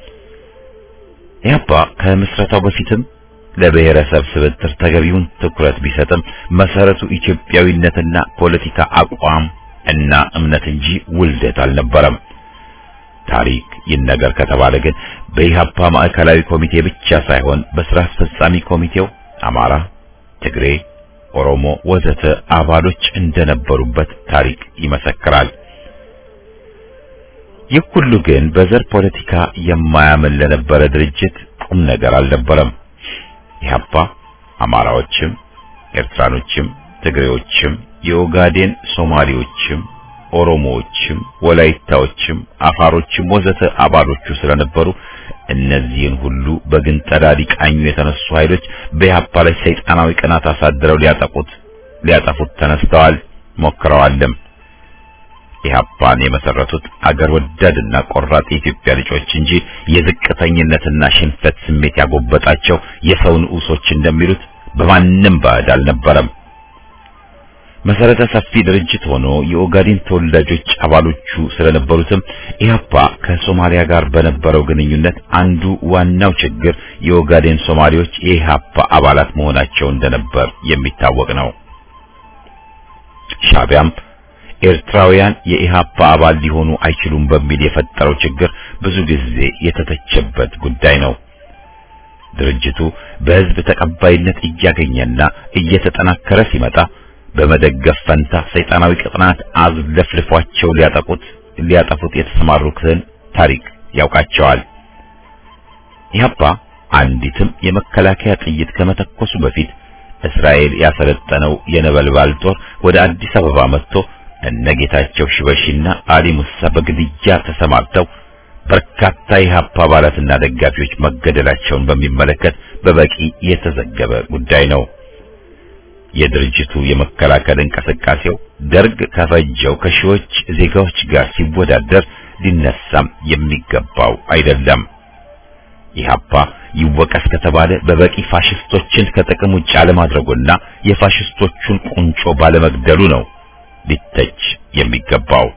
Speaker 1: ኢህአፓ ከምስረታው በፊትም ለብሔረሰብ ስብጥር ተገቢውን ትኩረት ቢሰጥም መሰረቱ ኢትዮጵያዊነትና ፖለቲካ አቋም እና እምነት እንጂ ውልደት አልነበረም። ታሪክ ይነገር ከተባለ ግን በኢህአፓ ማዕከላዊ ኮሚቴ ብቻ ሳይሆን በስራ አስፈጻሚ ኮሚቴው አማራ፣ ትግሬ፣ ኦሮሞ ወዘተ አባሎች እንደነበሩበት ታሪክ ይመሰክራል። ይህ ሁሉ ግን በዘር ፖለቲካ የማያምን ለነበረ ድርጅት ቁም ነገር አልነበረም። ኢህአፓ አማራዎችም፣ ኤርትራኖችም፣ ትግሬዎችም፣ የኦጋዴን ሶማሌዎችም ኦሮሞዎችም ወላይታዎችም አፋሮችም ወዘተ አባሎቹ ስለነበሩ እነዚህን ሁሉ በግንጠላ ሊቃኙ የተነሱ ኃይሎች በኢህአፓ ላይ ሰይጣናዊ ቅናት አሳድረው ሊያጠቁት ሊያጠፉት ተነስተዋል፣ ሞክረዋልም። ኢህአፓን የመሰረቱት አገር ወዳድና ቆራጥ የኢትዮጵያ ልጆች እንጂ የዝቅተኝነትና ሽንፈት ስሜት ያጎበጣቸው የሰው ንዑሶች እንደሚሉት በማንም ባዕድ አልነበረም። መሰረተ ሰፊ ድርጅት ሆኖ የኦጋዴን ተወላጆች አባሎቹ ስለነበሩትም ኢህአፓ ከሶማሊያ ጋር በነበረው ግንኙነት አንዱ ዋናው ችግር የኦጋዴን ሶማሌዎች የኢህአፓ አባላት መሆናቸው እንደነበር የሚታወቅ ነው። ሻቢያም ኤርትራውያን የኢህአፓ አባል ሊሆኑ አይችሉም በሚል የፈጠረው ችግር ብዙ ጊዜ የተተቸበት ጉዳይ ነው። ድርጅቱ በህዝብ ተቀባይነት እያገኘና እየተጠናከረ ሲመጣ በመደገፍ ፈንታ ሰይጣናዊ ቅጥናት አዝለፍልፏቸው ሊያጠቁት ሊያጠፉት የተሰማሩትን ታሪክ ያውቃቸዋል። ኢህአፓ አንዲትም የመከላከያ ጥይት ከመተኮሱ በፊት እስራኤል ያሰለጠነው የነበልባል ጦር ወደ አዲስ አበባ መጥቶ እነጌታቸው ሽበሺና አሊ ሙሳ በግድያ ተሰማርተው በርካታ የኢህአፓ አባላትና ደጋፊዎች መገደላቸውን በሚመለከት በበቂ የተዘገበ ጉዳይ ነው። የድርጅቱ የመከላከል እንቅስቃሴው ደርግ ከፈጀው ከሺዎች ዜጋዎች ጋር ሲወዳደር ሊነሳም የሚገባው አይደለም። ኢህአፓ ይወቀስ ከተባለ በበቂ ፋሽስቶችን ከጥቅም ውጭ አለማድረጉና የፋሽስቶቹን ቁንጮ ባለመግደሉ ነው ሊተች የሚገባው።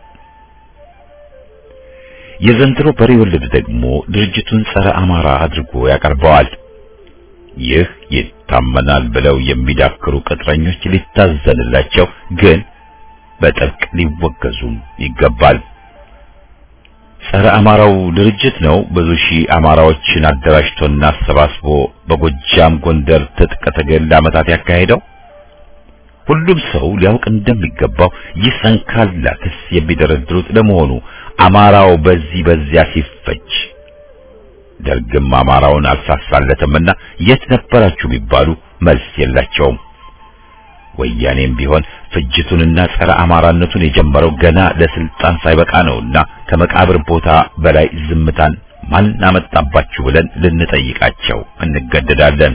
Speaker 1: የዘንድሮ በሬ ወለድ ደግሞ ድርጅቱን ጸረ አማራ አድርጎ ያቀርበዋል። ይህ ይታመናል ብለው የሚዳክሩ ቅጥረኞች ሊታዘንላቸው፣ ግን በጥብቅ ሊወገዙም ይገባል። ጸረ አማራው ድርጅት ነው ብዙ ሺህ አማራዎችን አደራጅቶና አሰባስቦ በጎጃም ጎንደር ትጥቅ ትግል ለዓመታት ያካሄደው። ሁሉም ሰው ሊያውቅ እንደሚገባው ይህ ሰንካላ ክስ የሚደረድሩት ለመሆኑ አማራው በዚህ በዚያ ሲፈጅ ደርግም አማራውን አልሳሳለትምና የት ነበራችሁ ቢባሉ መልስ የላቸውም። ወያኔም ቢሆን ፍጅቱንና ጸረ አማራነቱን የጀመረው ገና ለስልጣን ሳይበቃ ነውና ከመቃብር ቦታ በላይ ዝምታን ማን አመጣባችሁ ብለን ልንጠይቃቸው እንገደዳለን።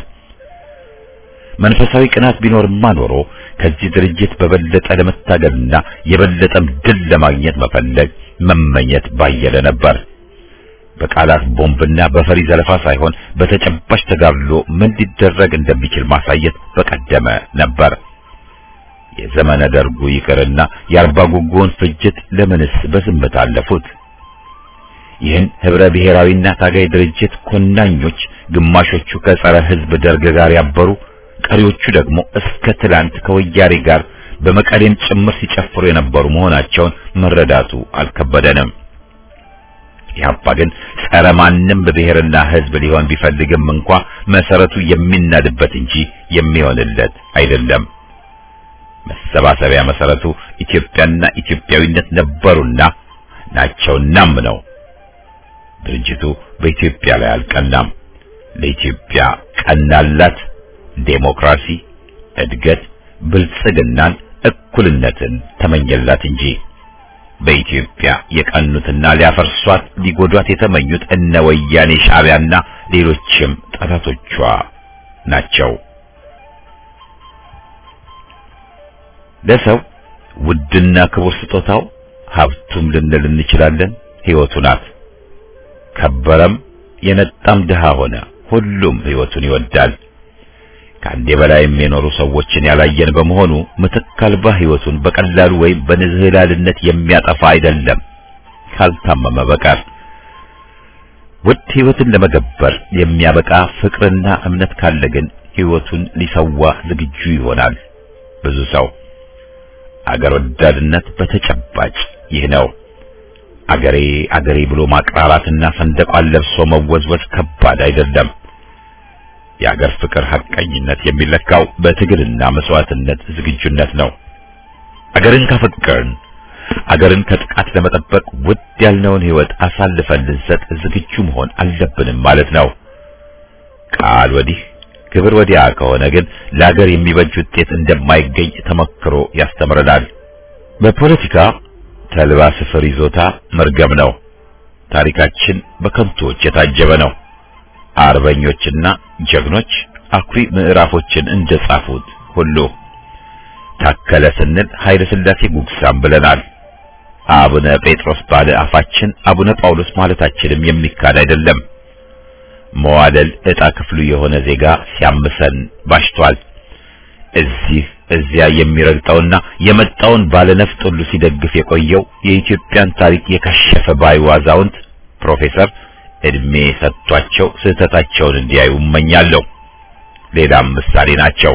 Speaker 1: መንፈሳዊ ቅናት ቢኖርማ ኖሮ ከዚህ ድርጅት በበለጠ ለመታገልና የበለጠም ድል ለማግኘት መፈለግ መመኘት ባየለ ነበር። በቃላት ቦምብና በፈሪ ዘለፋ ሳይሆን በተጨባጭ ተጋድሎ ምን ሊደረግ እንደሚችል ማሳየት በቀደመ ነበር። የዘመነ ደርጉ ይቅርና የአርባ ጉጉውን ፍጅት ለምንስ በዝምታ አለፉት? ይህን ህብረ ብሔራዊና ታጋይ ድርጅት ኮናኞች ግማሾቹ ከጸረ ህዝብ ደርግ ጋር ያበሩ፣ ቀሪዎቹ ደግሞ እስከ ትላንት ከወያኔ ጋር በመቀሌም ጭምር ሲጨፍሩ የነበሩ መሆናቸውን መረዳቱ አልከበደንም። ኢህአፓ ግን ጸረ ማንም ብሔርና ህዝብ ሊሆን ቢፈልግም እንኳ መሰረቱ የሚናድበት እንጂ የሚሆንለት አይደለም። መሰባሰቢያ መሰረቱ ኢትዮጵያና ኢትዮጵያዊነት ነበሩና ናቸውናም ነው። ድርጅቱ በኢትዮጵያ ላይ አልቀናም። ለኢትዮጵያ ቀናላት ዴሞክራሲ፣ እድገት፣ ብልጽግናን፣ እኩልነትን ተመኘላት እንጂ በኢትዮጵያ የቀኑትና ሊያፈርሷት ሊጎዷት የተመኙት እነ ወያኔ ሻዕቢያና ሌሎችም ጠላቶቿ ናቸው። ለሰው ውድና ክቡር ስጦታው ሀብቱም ልንል እንችላለን ሕይወቱ ናት። ከበረም የነጣም ድሃ ሆነ ሁሉም ሕይወቱን ይወዳል። ከአንዴ በላይም የኖሩ ሰዎችን ያላየን በመሆኑ ምትክ አልባ ሕይወቱን በቀላሉ ወይም በንዝህላልነት የሚያጠፋ አይደለም ካልታመመ በቀር። ውድ ሕይወትን ለመገበር የሚያበቃ ፍቅርና እምነት ካለ ግን ሕይወቱን ሊሰዋ ዝግጁ ይሆናል ብዙ ሰው። አገር ወዳድነት በተጨባጭ ይህ ነው። አገሬ አገሬ ብሎ ማቅራራትና ሰንደቋን ለብሶ መወዝወዝ ከባድ አይደለም። የአገር ፍቅር ሐቀኝነት የሚለካው በትግልና መስዋዕትነት ዝግጁነት ነው። አገርን ካፈቀርን አገርን ከጥቃት ለመጠበቅ ውድ ያልነውን ሕይወት አሳልፈን ልንሰጥ ዝግጁ መሆን አለብንም ማለት ነው። ቃል ወዲህ ክብር ወዲያ ከሆነ ግን ለአገር የሚበጅ ውጤት እንደማይገኝ ተመክሮ ያስተምረናል። በፖለቲካ ተልባ ስፍር ይዞታ መርገም ነው። ታሪካችን በከንቶች የታጀበ ነው። አርበኞችና ጀግኖች አኩሪ ምዕራፎችን እንደጻፉት ሁሉ ታከለ ስንል ኃይለ ሥላሴ ጉግሳም ብለናል። አቡነ ጴጥሮስ ባለ አፋችን አቡነ ጳውሎስ ማለታችንም የሚካድ አይደለም። መዋለል ዕጣ ክፍሉ የሆነ ዜጋ ሲያምሰን ባሽቷል። እዚህ እዚያ የሚረግጠውና የመጣውን ባለነፍጥ ሁሉ ሲደግፍ የቆየው የኢትዮጵያን ታሪክ የከሸፈ ባይ አዛውንት ፕሮፌሰር እድሜ ሰጥቷቸው ስህተታቸውን እንዲያዩ እመኛለሁ። ሌላም ምሳሌ ናቸው።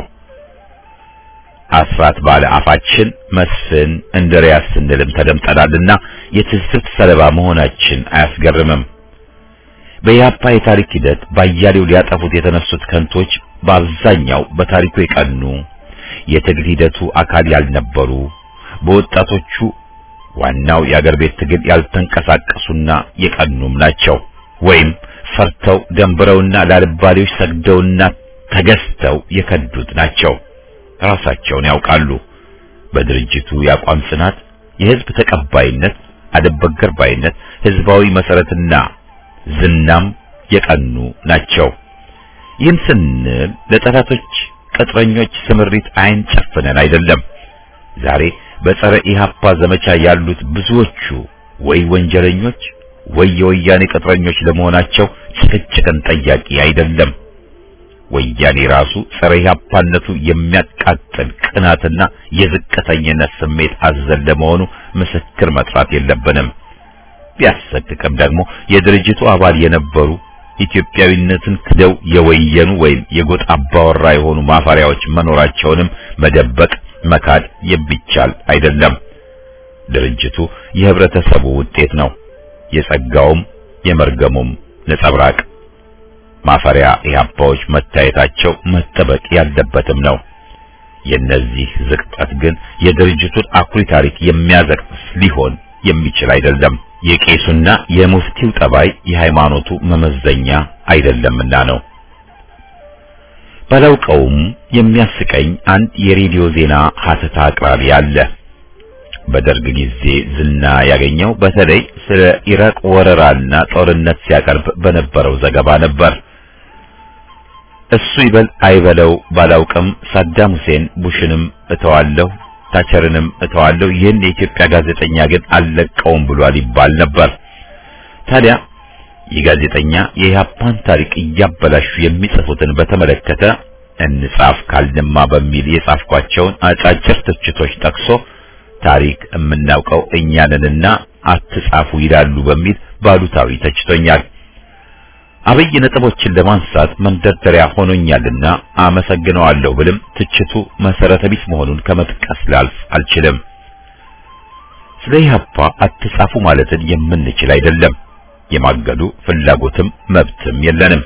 Speaker 1: አስራት ባለ አፋችን መስፍን እንድሪያስ ስንልም ተደምጠናልና የትዝብት ሰለባ መሆናችን አያስገርምም። በኢህአፓ የታሪክ ሂደት ባያሌው ሊያጠፉት የተነሱት ከንቶች በአብዛኛው በታሪኩ የቀኑ የትግል ሂደቱ አካል ያልነበሩ በወጣቶቹ ዋናው የአገር ቤት ትግል ያልተንቀሳቀሱና የቀኑም ናቸው። ወይም ፈርተው ደንብረውና ላልባሌዎች ሰግደውና ተገዝተው የከዱት ናቸው። ራሳቸውን ያውቃሉ። በድርጅቱ የአቋም ጽናት፣ የህዝብ ተቀባይነት፣ አደበገር ባይነት፣ ህዝባዊ መሰረትና ዝናም የቀኑ ናቸው። ይህን ስንል ለጠላቶች ቅጥረኞች ስምሪት አይን ጨፍነን አይደለም። ዛሬ በጸረ ኢህአፓ ዘመቻ ያሉት ብዙዎቹ ወይ ወንጀለኞች ወይ የወያኔ ቅጥረኞች ለመሆናቸው ጭቅጭቅን ጠያቂ አይደለም። ወያኔ ራሱ ጸረ ኢህአፓነቱ የሚያቃጥል ቅናትና የዝቅተኝነት ስሜት አዘል ለመሆኑ ምስክር መጥራት የለብንም። ቢያሰቅቅም ደግሞ የድርጅቱ አባል የነበሩ ኢትዮጵያዊነትን ክደው የወየኑ ወይም የጎጥ አባወራ የሆኑ ማፈሪያዎች መኖራቸውንም መደበቅ መካድ የሚቻል አይደለም። ድርጅቱ የህብረተሰቡ ውጤት ነው፣ የጸጋውም የመርገሙም ነጸብራቅ። ማፈሪያ ኢህአፓዎች መታየታቸው መጠበቅ ያለበትም ነው። የነዚህ ዝቅጠት ግን የድርጅቱን አኩሪ ታሪክ የሚያዘቅስ ሊሆን የሚችል አይደለም። የቄሱና የሙፍቲው ጠባይ የሃይማኖቱ መመዘኛ አይደለምና ነው። ባላውቀውም የሚያስቀኝ አንድ የሬዲዮ ዜና ሀተታ አቅራቢ አለ። በደርግ ጊዜ ዝና ያገኘው በተለይ ስለ ኢራቅ ወረራና ጦርነት ሲያቀርብ በነበረው ዘገባ ነበር። እሱ ይበል አይበለው ባላውቅም ሳዳም ሁሴን ቡሽንም እተዋለሁ ታቸርንም እተዋለሁ ይህን የኢትዮጵያ ጋዜጠኛ ግን አልለቀውም ብሏል ይባል ነበር። ታዲያ ይህ ጋዜጠኛ የኢህአፓን ታሪክ እያበላሹ የሚጽፉትን በተመለከተ እንጻፍ ካልንማ በሚል የጻፍኳቸውን አጫጭር ትችቶች ጠቅሶ ታሪክ የምናውቀው እኛንንና አትጻፉ ይላሉ በሚል ባሉታዊ ተችቶኛል። አብይ ነጥቦችን ለማንሳት መንደርደሪያ ሆኖኛልና አመሰግነዋለሁ ብልም ትችቱ መሰረተ ቢስ መሆኑን ከመጥቀስ ላልፍ አልችልም። ስለ ኢህአፓ አትጻፉ ማለትን የምንችል አይደለም። የማገዱ ፍላጎትም መብትም የለንም።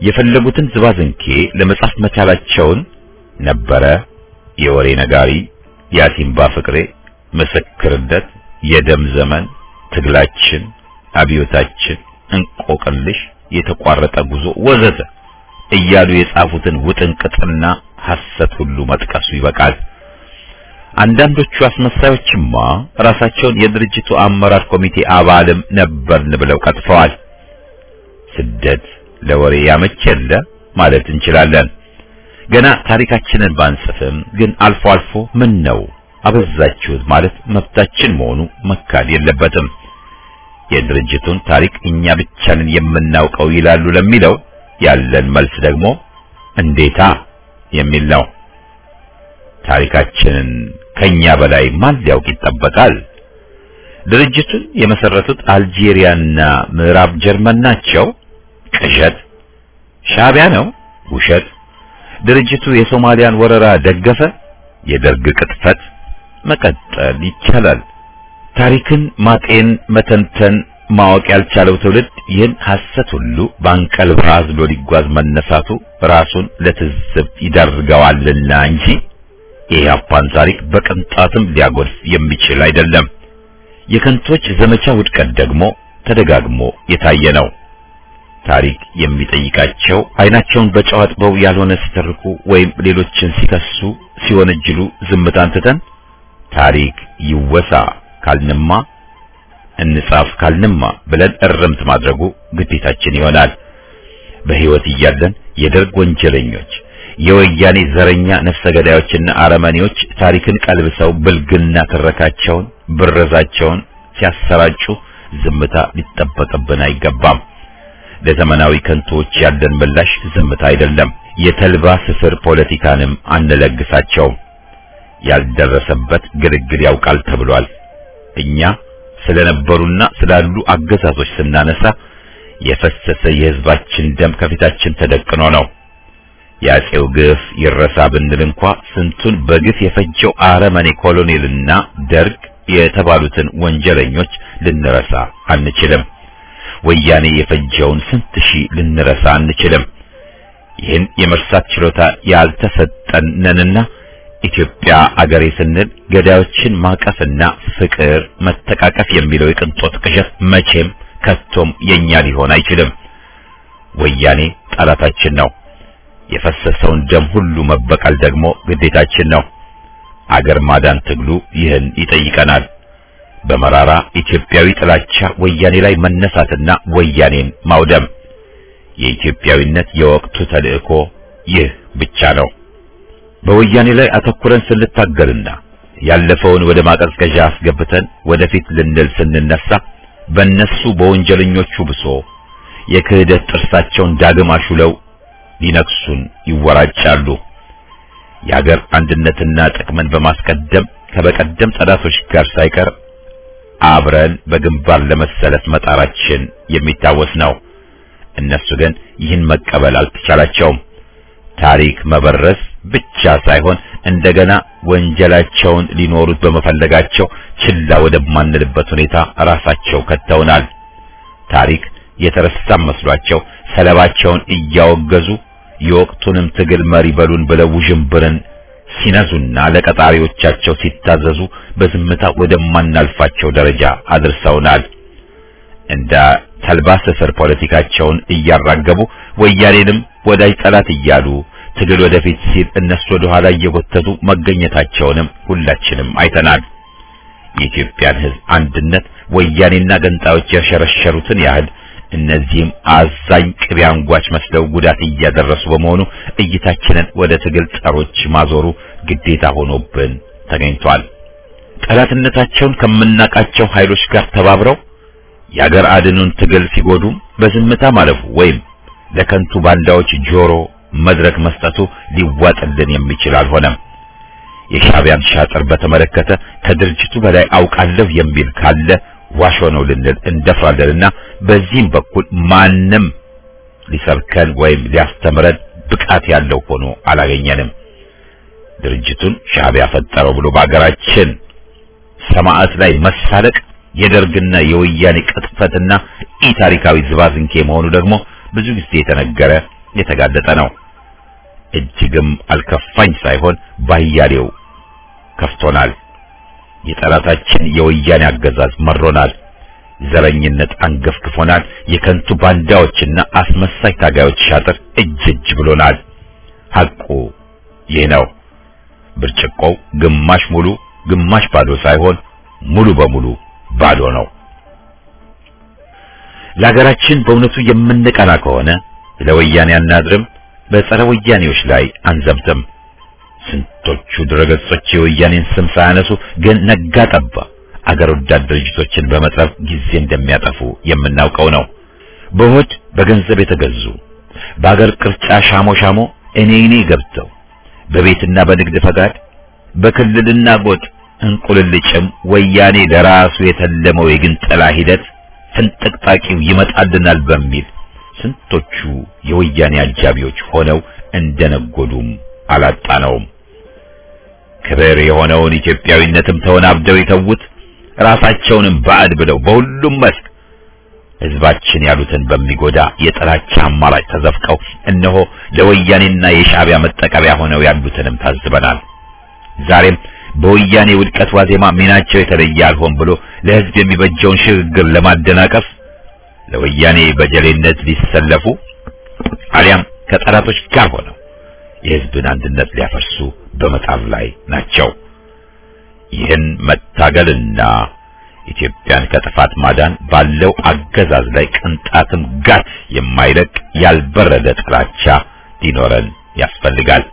Speaker 1: የፈለጉትን ዝባዝንኬ ለመጻፍ መቻላቸውን ነበረ የወሬ ነጋሪ የአሲምባ ፍቅሬ፣ ምስክርነት፣ የደም ዘመን፣ ትግላችን፣ አብዮታችን፣ እንቆቅልሽ፣ የተቋረጠ ጉዞ ወዘተ እያሉ የጻፉትን ውጥንቅጥና ሐሰት ሁሉ መጥቀሱ ይበቃል። አንዳንዶቹ አስመሳዮችማ ራሳቸውን የድርጅቱ አመራር ኮሚቴ አባልም ነበርን ብለው ቀጥፈዋል። ስደት ለወሬ ያመቸለ ማለት እንችላለን። ገና ታሪካችንን ባንጽፍም ግን አልፎ አልፎ ምን ነው አበዛችሁት ማለት መብታችን መሆኑ መካድ የለበትም። የድርጅቱን ታሪክ እኛ ብቻ ነን የምናውቀው ይላሉ ለሚለው ያለን መልስ ደግሞ እንዴታ የሚል ነው። ታሪካችንን ከኛ በላይ ማን ሊያውቅ ይጠበቃል? ድርጅቱን የመሰረቱት አልጄሪያና ምዕራብ ጀርመን ናቸው። ቅዠት። ሻዕቢያ ነው። ውሸት። ድርጅቱ የሶማሊያን ወረራ ደገፈ። የደርግ ቅጥፈት። መቀጠል ይቻላል። ታሪክን ማጤን፣ መተንተን፣ ማወቅ ያልቻለው ትውልድ ይህን ሐሰት ሁሉ በአንቀልባ አዝሎ ሊጓዝ መነሳቱ ራሱን ለትዝብት ይዳርገዋልና እንጂ የኢህአፓን ታሪክ በቅንጣትም ሊያጎድፍ የሚችል አይደለም። የከንቶች ዘመቻ ውድቀት ደግሞ ተደጋግሞ የታየ ነው። ታሪክ የሚጠይቃቸው አይናቸውን በጨው አጥበው ያልሆነ ሲተርኩ ወይም ሌሎችን ሲከሱ ሲወነጅሉ ዝምታን ትተን ታሪክ ይወሳ ካልንማ እንጻፍ ካልንማ ብለን እርምት ማድረጉ ግዴታችን ይሆናል። በሕይወት እያለን የደርግ ወንጀለኞች፣ የወያኔ ዘረኛ ነፍሰ ገዳዮችና አረመኔዎች ታሪክን ቀልብሰው ብልግና ትረካቸውን፣ ብረዛቸውን ሲያሰራጩ ዝምታ ሊጠበቅብን አይገባም። ለዘመናዊ ከንቶዎች ያለን ምላሽ ዝምታ አይደለም። የተልባ ስፍር ፖለቲካንም አንለግሳቸውም። ያልደረሰበት ግልግል ያውቃል ተብሏል። እኛ ስለነበሩና ስላሉ አገዛዞች ስናነሳ የፈሰሰ የሕዝባችን ደም ከፊታችን ተደቅኖ ነው። የአፄው ግፍ ይረሳ ብንል እንኳ ስንቱን በግፍ የፈጀው አረመኔ ኮሎኔልና ደርግ የተባሉትን ወንጀለኞች ልንረሳ አንችልም። ወያኔ የፈጀውን ስንት ሺህ ልንረሳ አንችልም። ይህን የመርሳት ችሎታ ያልተሰጠን ነንና ኢትዮጵያ አገሬ ስንል ገዳዮችን ማቀፍና ፍቅር፣ መተቃቀፍ የሚለው የቅንጦት ቅዠት መቼም ከቶም የኛ ሊሆን አይችልም። ወያኔ ጠላታችን ነው። የፈሰሰውን ደም ሁሉ መበቀል ደግሞ ግዴታችን ነው። አገር ማዳን ትግሉ ይህን ይጠይቀናል። በመራራ ኢትዮጵያዊ ጥላቻ ወያኔ ላይ መነሳትና ወያኔን ማውደም የኢትዮጵያዊነት የወቅቱ ተልእኮ ይህ ብቻ ነው። በወያኔ ላይ አተኩረን ስንታገልና ያለፈውን ወደ ማቀዝቀዣ አስገብተን ወደፊት ልንል ስንነሳ በእነሱ በወንጀለኞቹ ብሶ የክህደት ጥርሳቸውን ዳግም አሹለው ሊነክሱን ይወራጫሉ። የአገር አንድነትና ጥቅምን በማስቀደም ከበቀደም ጠላቶች ጋር ሳይቀር አብረን በግንባር ለመሰለፍ መጣራችን የሚታወስ ነው። እነሱ ግን ይህን መቀበል አልተቻላቸውም። ታሪክ መበረስ ብቻ ሳይሆን እንደገና ወንጀላቸውን ሊኖሩት በመፈለጋቸው ችላ ወደማንልበት ሁኔታ ራሳቸው ከተውናል። ታሪክ የተረሳ መስሏቸው ሰለባቸውን እያወገዙ የወቅቱንም ትግል መሪ በሉን ብለው ውዥንብርን ሲነዙና ለቀጣሪዎቻቸው ሲታዘዙ በዝምታ ወደማናልፋቸው ደረጃ አድርሰውናል። እንደ ተልባ ስፍር ፖለቲካቸውን እያራገቡ ወያኔንም ወዳጅ ጠላት እያሉ ትግል ወደፊት ሲል እነሱ ወደ ኋላ እየጎተቱ መገኘታቸውንም ሁላችንም አይተናል። የኢትዮጵያን ሕዝብ አንድነት ወያኔና ገንጣዮች ያሸረሸሩትን ያህል እነዚህም አዛኝ ቅቤ አንጓች መስለው ጉዳት እያደረሱ በመሆኑ እይታችንን ወደ ትግል ጸሮች ማዞሩ ግዴታ ሆኖብን ተገኝቷል። ጠላትነታቸውን ከምናቃቸው ኃይሎች ጋር ተባብረው የአገር አድኑን ትግል ሲጎዱም በዝምታ ማለፉ ወይም ለከንቱ ባንዳዎች ጆሮ መድረክ መስጠቱ ሊዋጥልን የሚችል አልሆነም። የሻዕቢያን ሻጥር በተመለከተ ከድርጅቱ በላይ አውቃለሁ የሚል ካለ ዋሾ ነው ልንል እንደፍራለንና በዚህም በኩል ማንም ሊሰብከን ወይም ሊያስተምረን ብቃት ያለው ሆኖ አላገኘንም። ድርጅቱን ሻዕቢያ ፈጠረው ብሎ በአገራችን ሰማዕት ላይ መሳለቅ የደርግና የወያኔ ቅጥፈትና ኢ ታሪካዊ ዝባዝንኬ መሆኑ ደግሞ ብዙ ጊዜ የተነገረ የተጋለጠ ነው። እጅግም አልከፋኝ ሳይሆን ባያሌው ከፍቶናል። የጠላታችን የወያኔ አገዛዝ መሮናል። ዘረኝነት አንገፍግፎናል። የከንቱ ባንዳዎችና አስመሳይ ታጋዮች ሻጥር እጅ እጅ ብሎናል። ሐቁ ይህ ነው። ብርጭቆው ግማሽ ሙሉ ግማሽ ባዶ ሳይሆን ሙሉ በሙሉ ባዶ ነው። ለሀገራችን በእውነቱ የምንቀና ከሆነ ለወያኔ አናድርም፣ በጸረ ወያኔዎች ላይ አንዘምትም። ስንቶቹ ድረገጾች የወያኔን ስም ሳያነሱ ግን ነጋ ጠባ አገር ወዳድ ድርጅቶችን በመጥረፍ ጊዜ እንደሚያጠፉ የምናውቀው ነው። በሆድ በገንዘብ የተገዙ በአገር ቅርጫ ሻሞ ሻሞ እኔ እኔ ገብተው በቤትና በንግድ ፈቃድ በክልልና ጎጥ እንቁልልጭም ወያኔ ለራሱ የተለመው የግንጠላ ሂደት ፍንጥቅጣቂው ይመጣልናል በሚል ስንቶቹ የወያኔ አጃቢዎች ሆነው እንደነጎዱም አላጣነውም። ክብር የሆነውን ኢትዮጵያዊነትም ተወናብደው የተዉት ራሳቸውንም ባዕድ ብለው በሁሉም መስክ ሕዝባችን ያሉትን በሚጎዳ የጥላቻ አማራጭ ተዘፍቀው እነሆ ለወያኔና የሻዕቢያ መጠቀሚያ ሆነው ያሉትንም ታዝበናል። ዛሬም በወያኔ ውድቀት ዋዜማ ሚናቸው የተለየ አልሆን ብሎ ለሕዝብ የሚበጀውን ሽግግር ለማደናቀፍ ለወያኔ በጀሌነት ሊሰለፉ አሊያም ከጠላቶች ጋር ሆነው የሕዝብን አንድነት ሊያፈርሱ በመጣር ላይ ናቸው። ይህን መታገልና ኢትዮጵያን ከጥፋት ማዳን ባለው አገዛዝ ላይ ቅንጣትም ጋት የማይለቅ ያልበረደ ጥላቻ ሊኖረን ያስፈልጋል።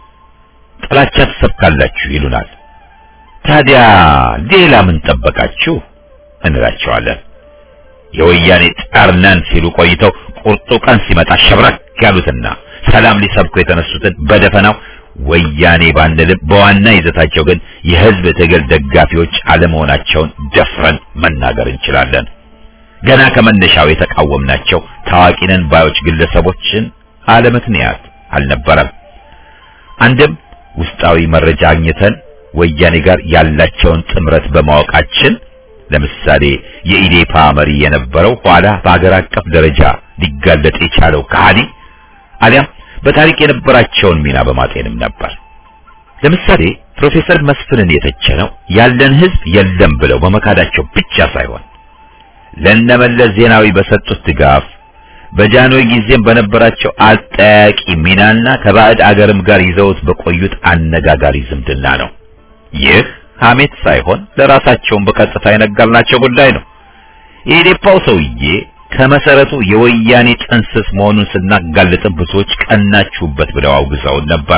Speaker 1: ጥላቻ ትሰብካላችሁ ይሉናል። ታዲያ ሌላ ምን ጠበቃችሁ እንላቸዋለን። የወያኔ ጠርነን ሲሉ ቆይተው ቁርጡ ቀን ሲመጣ ሸብረክ ያሉትና ሰላም ሊሰብኩ የተነሱትን በደፈናው ወያኔ ባንልም በዋና ይዘታቸው ግን የሕዝብ ትግል ደጋፊዎች አለመሆናቸውን ደፍረን መናገር እንችላለን። ገና ከመነሻው የተቃወምናቸው ታዋቂ ነን ባዮች ግለሰቦችን አለምክንያት አልነበረም። አንድም ውስጣዊ መረጃ አግኝተን ወያኔ ጋር ያላቸውን ጥምረት በማወቃችን ለምሳሌ የኢዴፓ መሪ የነበረው ኋላ በአገር አቀፍ ደረጃ ሊጋለጥ የቻለው ከሃዲ አሊያም በታሪክ የነበራቸውን ሚና በማጤንም ነበር። ለምሳሌ ፕሮፌሰር መስፍንን የተቸነው ያለን ሕዝብ የለም ብለው በመካዳቸው ብቻ ሳይሆን ለነመለስ ዜናዊ በሰጡት ድጋፍ በጃንሆይ ጊዜም በነበራቸው አጠያቂ ሚናና ከባዕድ አገርም ጋር ይዘውት በቆዩት አነጋጋሪ ዝምድና ነው። ይህ ሐሜት ሳይሆን ለራሳቸውን በቀጥታ የነገርናቸው ጉዳይ ነው። የኢዴፓው ሰውዬ ከመሰረቱ የወያኔ ጥንስስ መሆኑን ስናጋልጥም ብዙዎች ቀናችሁበት ብለው አውግዘውን ነበር።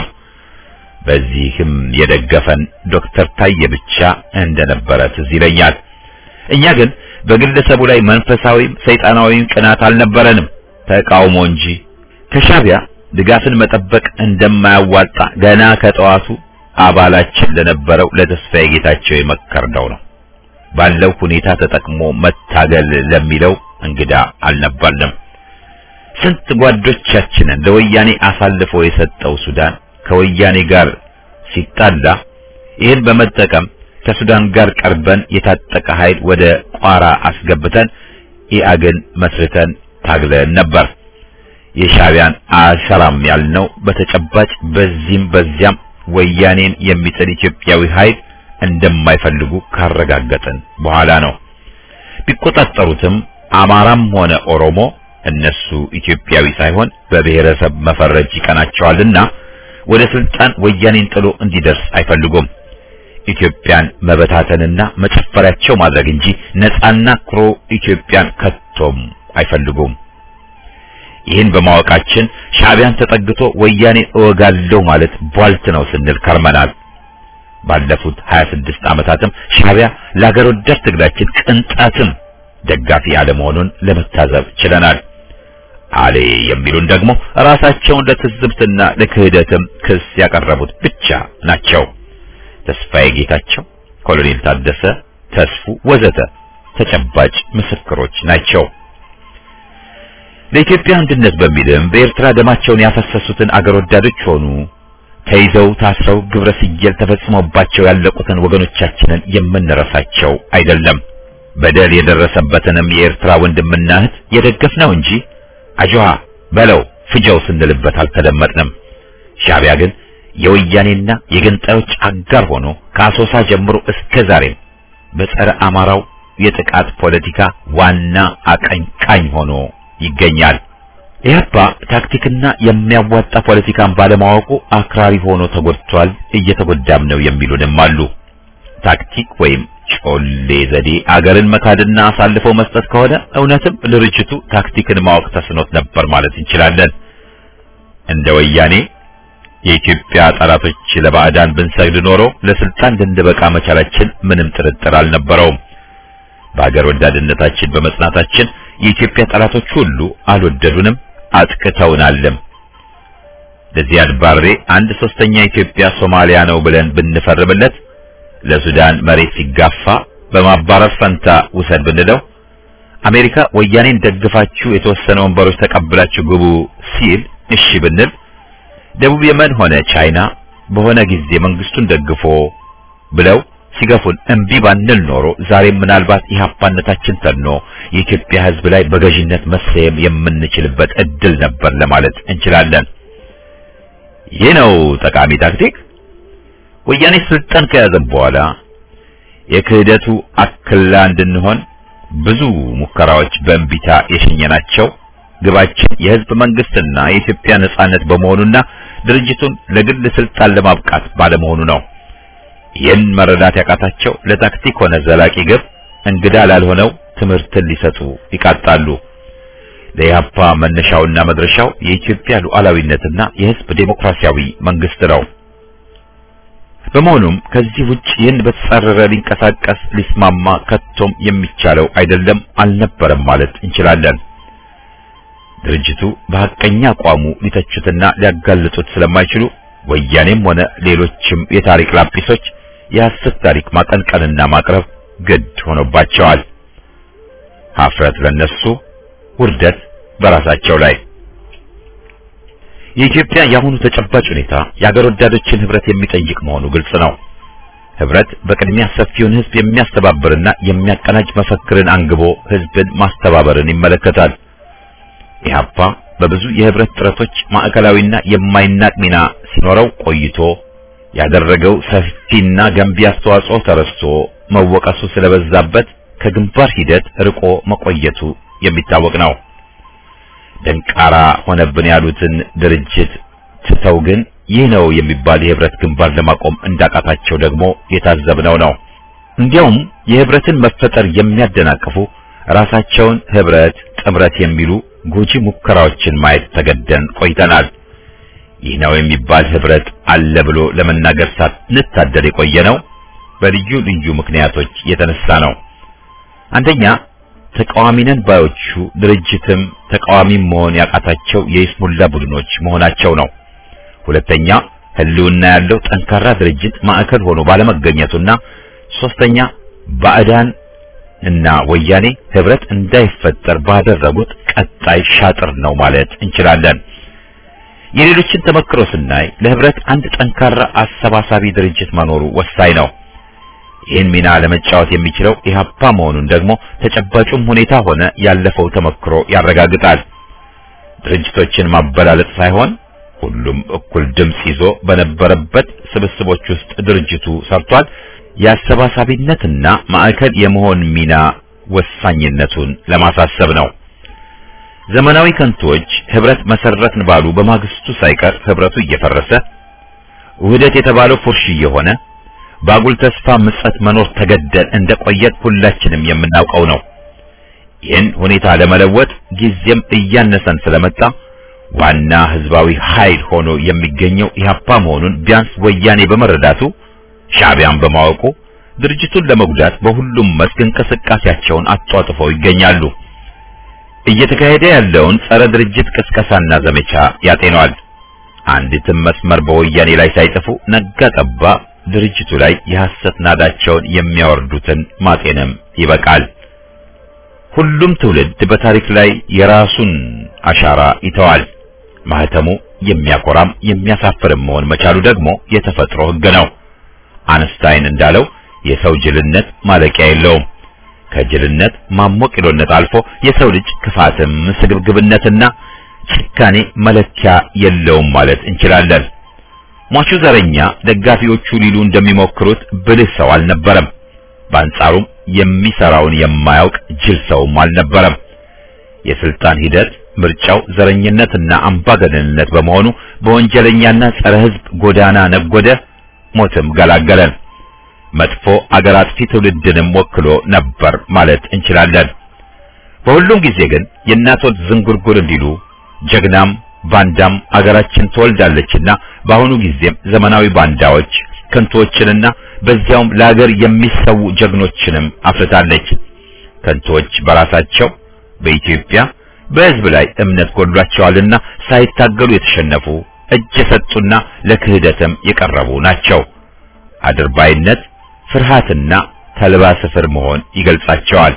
Speaker 1: በዚህም የደገፈን ዶክተር ታዬ ብቻ እንደነበረ ትዝ ይለኛል። እኛ ግን በግለሰቡ ላይ መንፈሳዊም ሰይጣናዊም ቅናት አልነበረንም፣ ተቃውሞ እንጂ። ከሻዕቢያ ድጋፍን መጠበቅ እንደማያዋጣ ገና ከጠዋቱ አባላችን ለነበረው ለተስፋዬ ጌታቸው የመከርነው ነው። ባለው ሁኔታ ተጠቅሞ መታገል ለሚለው እንግዳ አልነበርንም። ስንት ጓዶቻችንን ለወያኔ አሳልፎ የሰጠው ሱዳን ከወያኔ ጋር ሲጣላ ይህን በመጠቀም ከሱዳን ጋር ቀርበን የታጠቀ ኃይል ወደ ቋራ አስገብተን ኢአግን መስርተን ታግለን ነበር። የሻዕቢያን አልሰራም ያልነው በተጨባጭ በዚህም በዚያም ወያኔን የሚጥል ኢትዮጵያዊ ኃይል እንደማይፈልጉ ካረጋገጥን በኋላ ነው። ቢቆጣጠሩትም አማራም ሆነ ኦሮሞ እነሱ ኢትዮጵያዊ ሳይሆን በብሔረሰብ መፈረጅ ይቀናቸዋልና ወደ ስልጣን ወያኔን ጥሎ እንዲደርስ አይፈልጉም። ኢትዮጵያን መበታተንና መጨፈሪያቸው ማድረግ እንጂ ነፃና ኩሩ ኢትዮጵያን ከቶም አይፈልጉም። ይህን በማወቃችን ሻዕቢያን ተጠግቶ ወያኔ እወጋለሁ ማለት ቧልት ነው ስንል ከርመናል። ባለፉት 26 ዓመታትም ሻዕቢያ ለአገር ወዳድ ትግላችን ቅንጣትም ደጋፊ አለመሆኑን ለመታዘብ ችለናል። አሌ የሚሉን ደግሞ ራሳቸውን ለትዝብትና ለክህደትም ክስ ያቀረቡት ብቻ ናቸው። ተስፋዬ ጌታቸው፣ ኮሎኔል ታደሰ ተስፉ ወዘተ ተጨባጭ ምስክሮች ናቸው። ለኢትዮጵያ አንድነት በሚልም በኤርትራ ደማቸውን ያፈሰሱትን አገር ወዳዶች ሆኑ ተይዘው ታስረው ግብረ ስየል ተፈጽሞባቸው ያለቁትን ወገኖቻችንን የምንረሳቸው አይደለም። በደል የደረሰበትንም የኤርትራ ወንድምና እህት የደገፍነው እንጂ አጅዋ በለው ፍጀው ስንልበት አልተደመጥንም። ሻዕቢያ ግን የወያኔና የገንጣዮች አጋር ሆኖ ከአሶሳ ጀምሮ እስከ ዛሬም በጸረ አማራው የጥቃት ፖለቲካ ዋና አቀንቃኝ ሆኖ ይገኛል። ኢህአፓ ታክቲክና የሚያዋጣ ፖለቲካን ባለማወቁ አክራሪ ሆኖ ተጎድቷል፣ እየተጎዳም ነው የሚሉንም አሉ። ታክቲክ ወይም ጮሌ ዘዴ አገርን መካድና አሳልፈው መስጠት ከሆነ እውነትም ድርጅቱ ታክቲክን ማወቅ ተስኖት ነበር ማለት እንችላለን። እንደ ወያኔ የኢትዮጵያ ጠላቶች ለባዕዳን ብንሰግድ ኖሮ ለስልጣን ልንበቃ መቻላችን ምንም ጥርጥር አልነበረውም። በአገር ወዳድነታችን በመጽናታችን የኢትዮጵያ ጠላቶች ሁሉ አልወደዱንም፣ አጥቅተውናልም። ለዚያድ ባሬ አንድ ሶስተኛ ኢትዮጵያ ሶማሊያ ነው ብለን ብንፈርምለት ለሱዳን መሬት ሲጋፋ በማባረር ፈንታ ውሰድ ብንለው አሜሪካ ወያኔን ደግፋችሁ የተወሰነ ወንበሮች ተቀብላችሁ ግቡ ሲል እሺ ብንል ደቡብ የመን ሆነ ቻይና በሆነ ጊዜ መንግስቱን ደግፎ ብለው ሲገፉን እምቢ ባንል ኖሮ ዛሬም ምናልባት ኢህአፓነታችን ተኖ የኢትዮጵያ ሕዝብ ላይ በገዥነት መሰየም የምንችልበት እድል ነበር ለማለት እንችላለን። ይህ ነው ጠቃሚ ታክቲክ። ወያኔ ስልጣን ከያዘ በኋላ የክህደቱ አክላ እንድንሆን ብዙ ሙከራዎች በእንቢታ የሸኘናቸው ግባችን የህዝብ መንግስትና የኢትዮጵያ ነጻነት በመሆኑና ድርጅቱን ለግል ስልጣን ለማብቃት ባለመሆኑ ነው። ይህን መረዳት ያቃታቸው ለታክቲክ ሆነ ዘላቂ ግብ እንግዳ ላልሆነው ትምህርትን ሊሰጡ ይቃጣሉ። ለኢህአፓ መነሻውና መድረሻው የኢትዮጵያ ሉዓላዊነትና የህዝብ ዴሞክራሲያዊ መንግስት ነው። በመሆኑም ከዚህ ውጭ ይህን በተጻረረ ሊንቀሳቀስ ሊስማማ ከቶም የሚቻለው አይደለም አልነበረም ማለት እንችላለን። ድርጅቱ በሐቀኛ አቋሙ ሊተቹትና ሊያጋልጡት ስለማይችሉ ወያኔም ሆነ ሌሎችም የታሪክ ላጲሶች የሐሰት ታሪክ ማቀንቀንና ማቅረብ ግድ ሆኖባቸዋል። ሀፍረት ለነሱ፣ ውርደት በራሳቸው ላይ። የኢትዮጵያ የአሁኑ ተጨባጭ ሁኔታ የአገር ወዳዶችን ህብረት የሚጠይቅ መሆኑ ግልጽ ነው። ህብረት በቅድሚያ ሰፊውን ህዝብ የሚያስተባብርና የሚያቀናጅ መፈክርን አንግቦ ህዝብን ማስተባበርን ይመለከታል። ኢህአፓ በብዙ የህብረት ጥረቶች ማዕከላዊና የማይናቅ ሚና ሲኖረው ቆይቶ ያደረገው ሰፊና ገንቢ አስተዋጽኦ ተረስቶ መወቀሱ ስለበዛበት ከግንባር ሂደት ርቆ መቆየቱ የሚታወቅ ነው። ደንቃራ ሆነብን ያሉትን ድርጅት ትተው ግን ይህ ነው የሚባል የህብረት ግንባር ለማቆም እንዳቃታቸው ደግሞ የታዘብነው ነው። እንዲያውም የህብረትን መፈጠር የሚያደናቅፉ ራሳቸውን ህብረት፣ ጥምረት የሚሉ ጎጂ ሙከራዎችን ማየት ተገደን ቆይተናል። ይህ ነው የሚባል ህብረት አለ ብሎ ለመናገር ሳንታደል የቆየ ነው በልዩ ልዩ ምክንያቶች የተነሳ ነው። አንደኛ ተቃዋሚ ነን ባዮቹ ድርጅትም ተቃዋሚም መሆን ያቃታቸው የይስሙላ ቡድኖች መሆናቸው ነው። ሁለተኛ ህልውና ያለው ጠንካራ ድርጅት ማዕከል ሆኖ ባለመገኘቱና ሶስተኛ ባዕዳን እና ወያኔ ህብረት እንዳይፈጠር ባደረጉት ቀጣይ ሻጥር ነው ማለት እንችላለን። የሌሎችን ተመክሮ ስናይ ለህብረት አንድ ጠንካራ አሰባሳቢ ድርጅት መኖሩ ወሳኝ ነው። ይህን ሚና ለመጫወት የሚችለው ኢህአፓ መሆኑን ደግሞ ተጨባጩም ሁኔታ ሆነ ያለፈው ተመክሮ ያረጋግጣል። ድርጅቶችን ማበላለጥ ሳይሆን ሁሉም እኩል ድምጽ ይዞ በነበረበት ስብስቦች ውስጥ ድርጅቱ ሰርቷል። የአሰባሳቢነትና ማዕከል የመሆን ሚና ወሳኝነቱን ለማሳሰብ ነው። ዘመናዊ ከንቶች ህብረት መሰረትን ባሉ በማግስቱ ሳይቀር ህብረቱ እየፈረሰ ውህደት የተባለው ፉርሽ እየሆነ በአጉል ተስፋ ምጸት መኖር ተገደል እንደቆየት ሁላችንም የምናውቀው ነው። ይህን ሁኔታ ለመለወጥ ጊዜም እያነሰን ስለመጣ ዋና ህዝባዊ ኃይል ሆኖ የሚገኘው ኢህአፓ መሆኑን ቢያንስ ወያኔ በመረዳቱ ሻዕቢያን በማወቁ ድርጅቱን ለመጉዳት በሁሉም መስክ እንቅስቃሴያቸውን አጧጥፈው ይገኛሉ። እየተካሄደ ያለውን ጸረ ድርጅት ቅስቀሳና ዘመቻ ያጤነዋል። አንዲትም መስመር በወያኔ ላይ ሳይጥፉ ነጋ ጠባ ድርጅቱ ላይ የሐሰት ናዳቸውን የሚያወርዱትን ማጤንም ይበቃል። ሁሉም ትውልድ በታሪክ ላይ የራሱን አሻራ ይተዋል። ማህተሙ የሚያኮራም የሚያሳፍርም መሆን መቻሉ ደግሞ የተፈጥሮ ሕግ ነው። አንስታይን እንዳለው የሰው ጅልነት ማለቂያ የለውም። ከጅልነት ማሞቂሎነት አልፎ የሰው ልጅ ክፋትም ስግብግብነትና ጭካኔ መለኪያ የለውም ማለት እንችላለን። ሟቹ ዘረኛ ደጋፊዎቹ ሊሉ እንደሚሞክሩት ብልህ ሰው አልነበረም። በአንጻሩም የሚሰራውን የማያውቅ ጅል ሰውም አልነበረም። የስልጣን ሂደት ምርጫው ዘረኝነትና አምባገነንነት በመሆኑ በወንጀለኛና ጸረ ሕዝብ ጎዳና ነጎደ፣ ሞትም ገላገለን። መጥፎ አገር አጥፊ ትውልድንም ወክሎ ነበር ማለት እንችላለን። በሁሉም ጊዜ ግን የእናቶች ዝንጉርጉር እንዲሉ ጀግናም ባንዳም አገራችን ትወልዳለችና በአሁኑ ጊዜም ዘመናዊ ባንዳዎች ከንቶዎችንና በዚያውም ለአገር የሚሰዉ ጀግኖችንም አፍርታለች። ከንቶዎች በራሳቸው በኢትዮጵያ በሕዝብ ላይ እምነት ጎድሏቸዋልና ሳይታገሉ የተሸነፉ እጅ የሰጡና ለክህደትም የቀረቡ ናቸው። አድርባይነት፣ ፍርሃትና ተልባ ስፍር መሆን ይገልጻቸዋል።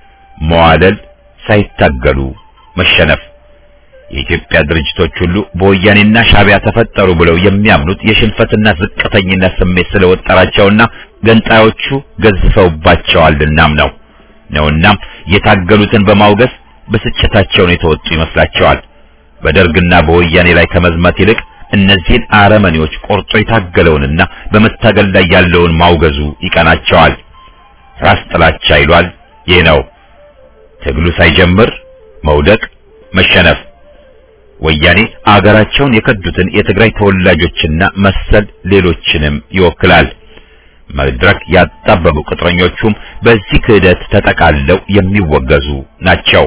Speaker 1: መዋለል፣ ሳይታገሉ መሸነፍ። የኢትዮጵያ ድርጅቶች ሁሉ በወያኔና ሻዕቢያ ተፈጠሩ ብለው የሚያምኑት የሽንፈትና ዝቅተኝነት ስሜት ስለወጠራቸውና ገንጣዮቹ ገዝፈውባቸዋልናም ነው ነውናም የታገሉትን በማውገዝ ብስጭታቸውን የተወጡ ይመስላቸዋል። በደርግና በወያኔ ላይ ከመዝመት ይልቅ እነዚህን አረመኔዎች ቆርጦ የታገለውንና በመታገል ላይ ያለውን ማውገዙ ይቀናቸዋል። ራስ ጥላቻ ይሏል። ይህ ነው ትግሉ ሳይጀምር መውደቅ፣ መሸነፍ። ወያኔ አገራቸውን የከዱትን የትግራይ ተወላጆችና መሰል ሌሎችንም ይወክላል። መድረክ ያጣበቡ ቅጥረኞቹም በዚህ ክህደት ተጠቃለው የሚወገዙ ናቸው።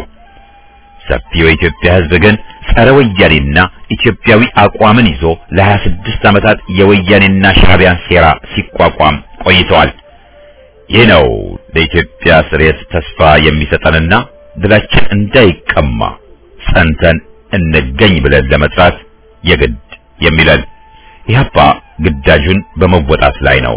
Speaker 1: ሰፊው የኢትዮጵያ ሕዝብ ግን ጸረ ወያኔና ኢትዮጵያዊ አቋምን ይዞ ለ26 ዓመታት የወያኔና ሻዕቢያን ሴራ ሲቋቋም ቆይተዋል። ይህ ነው ለኢትዮጵያ ስሬት ተስፋ የሚሰጠንና ድላችን እንዳይቀማ ጸንተን እንገኝ ብለን ለመስራት የግድ የሚለን ኢህአፓ ግዳጁን በመወጣት ላይ ነው።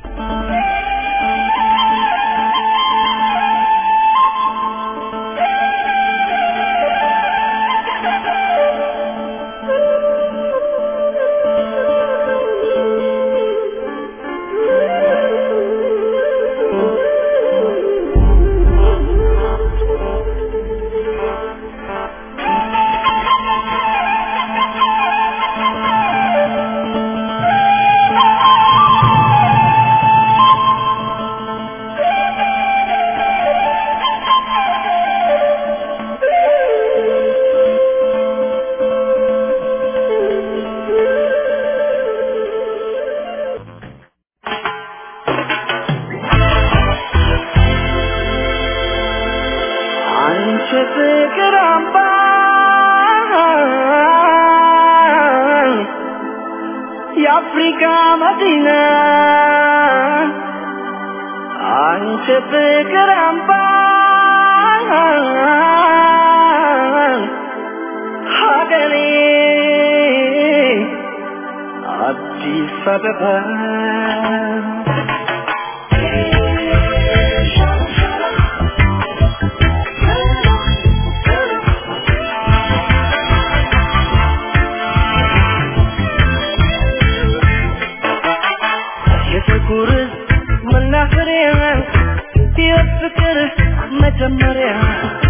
Speaker 2: አንቺ ፍቅር አምባ የአፍሪካ መዲና አንቺ ፍቅር አምባ ሀገሬ አዲስ አበባ የፍቅር መናኸሪያ የፍቅር መጀመሪያ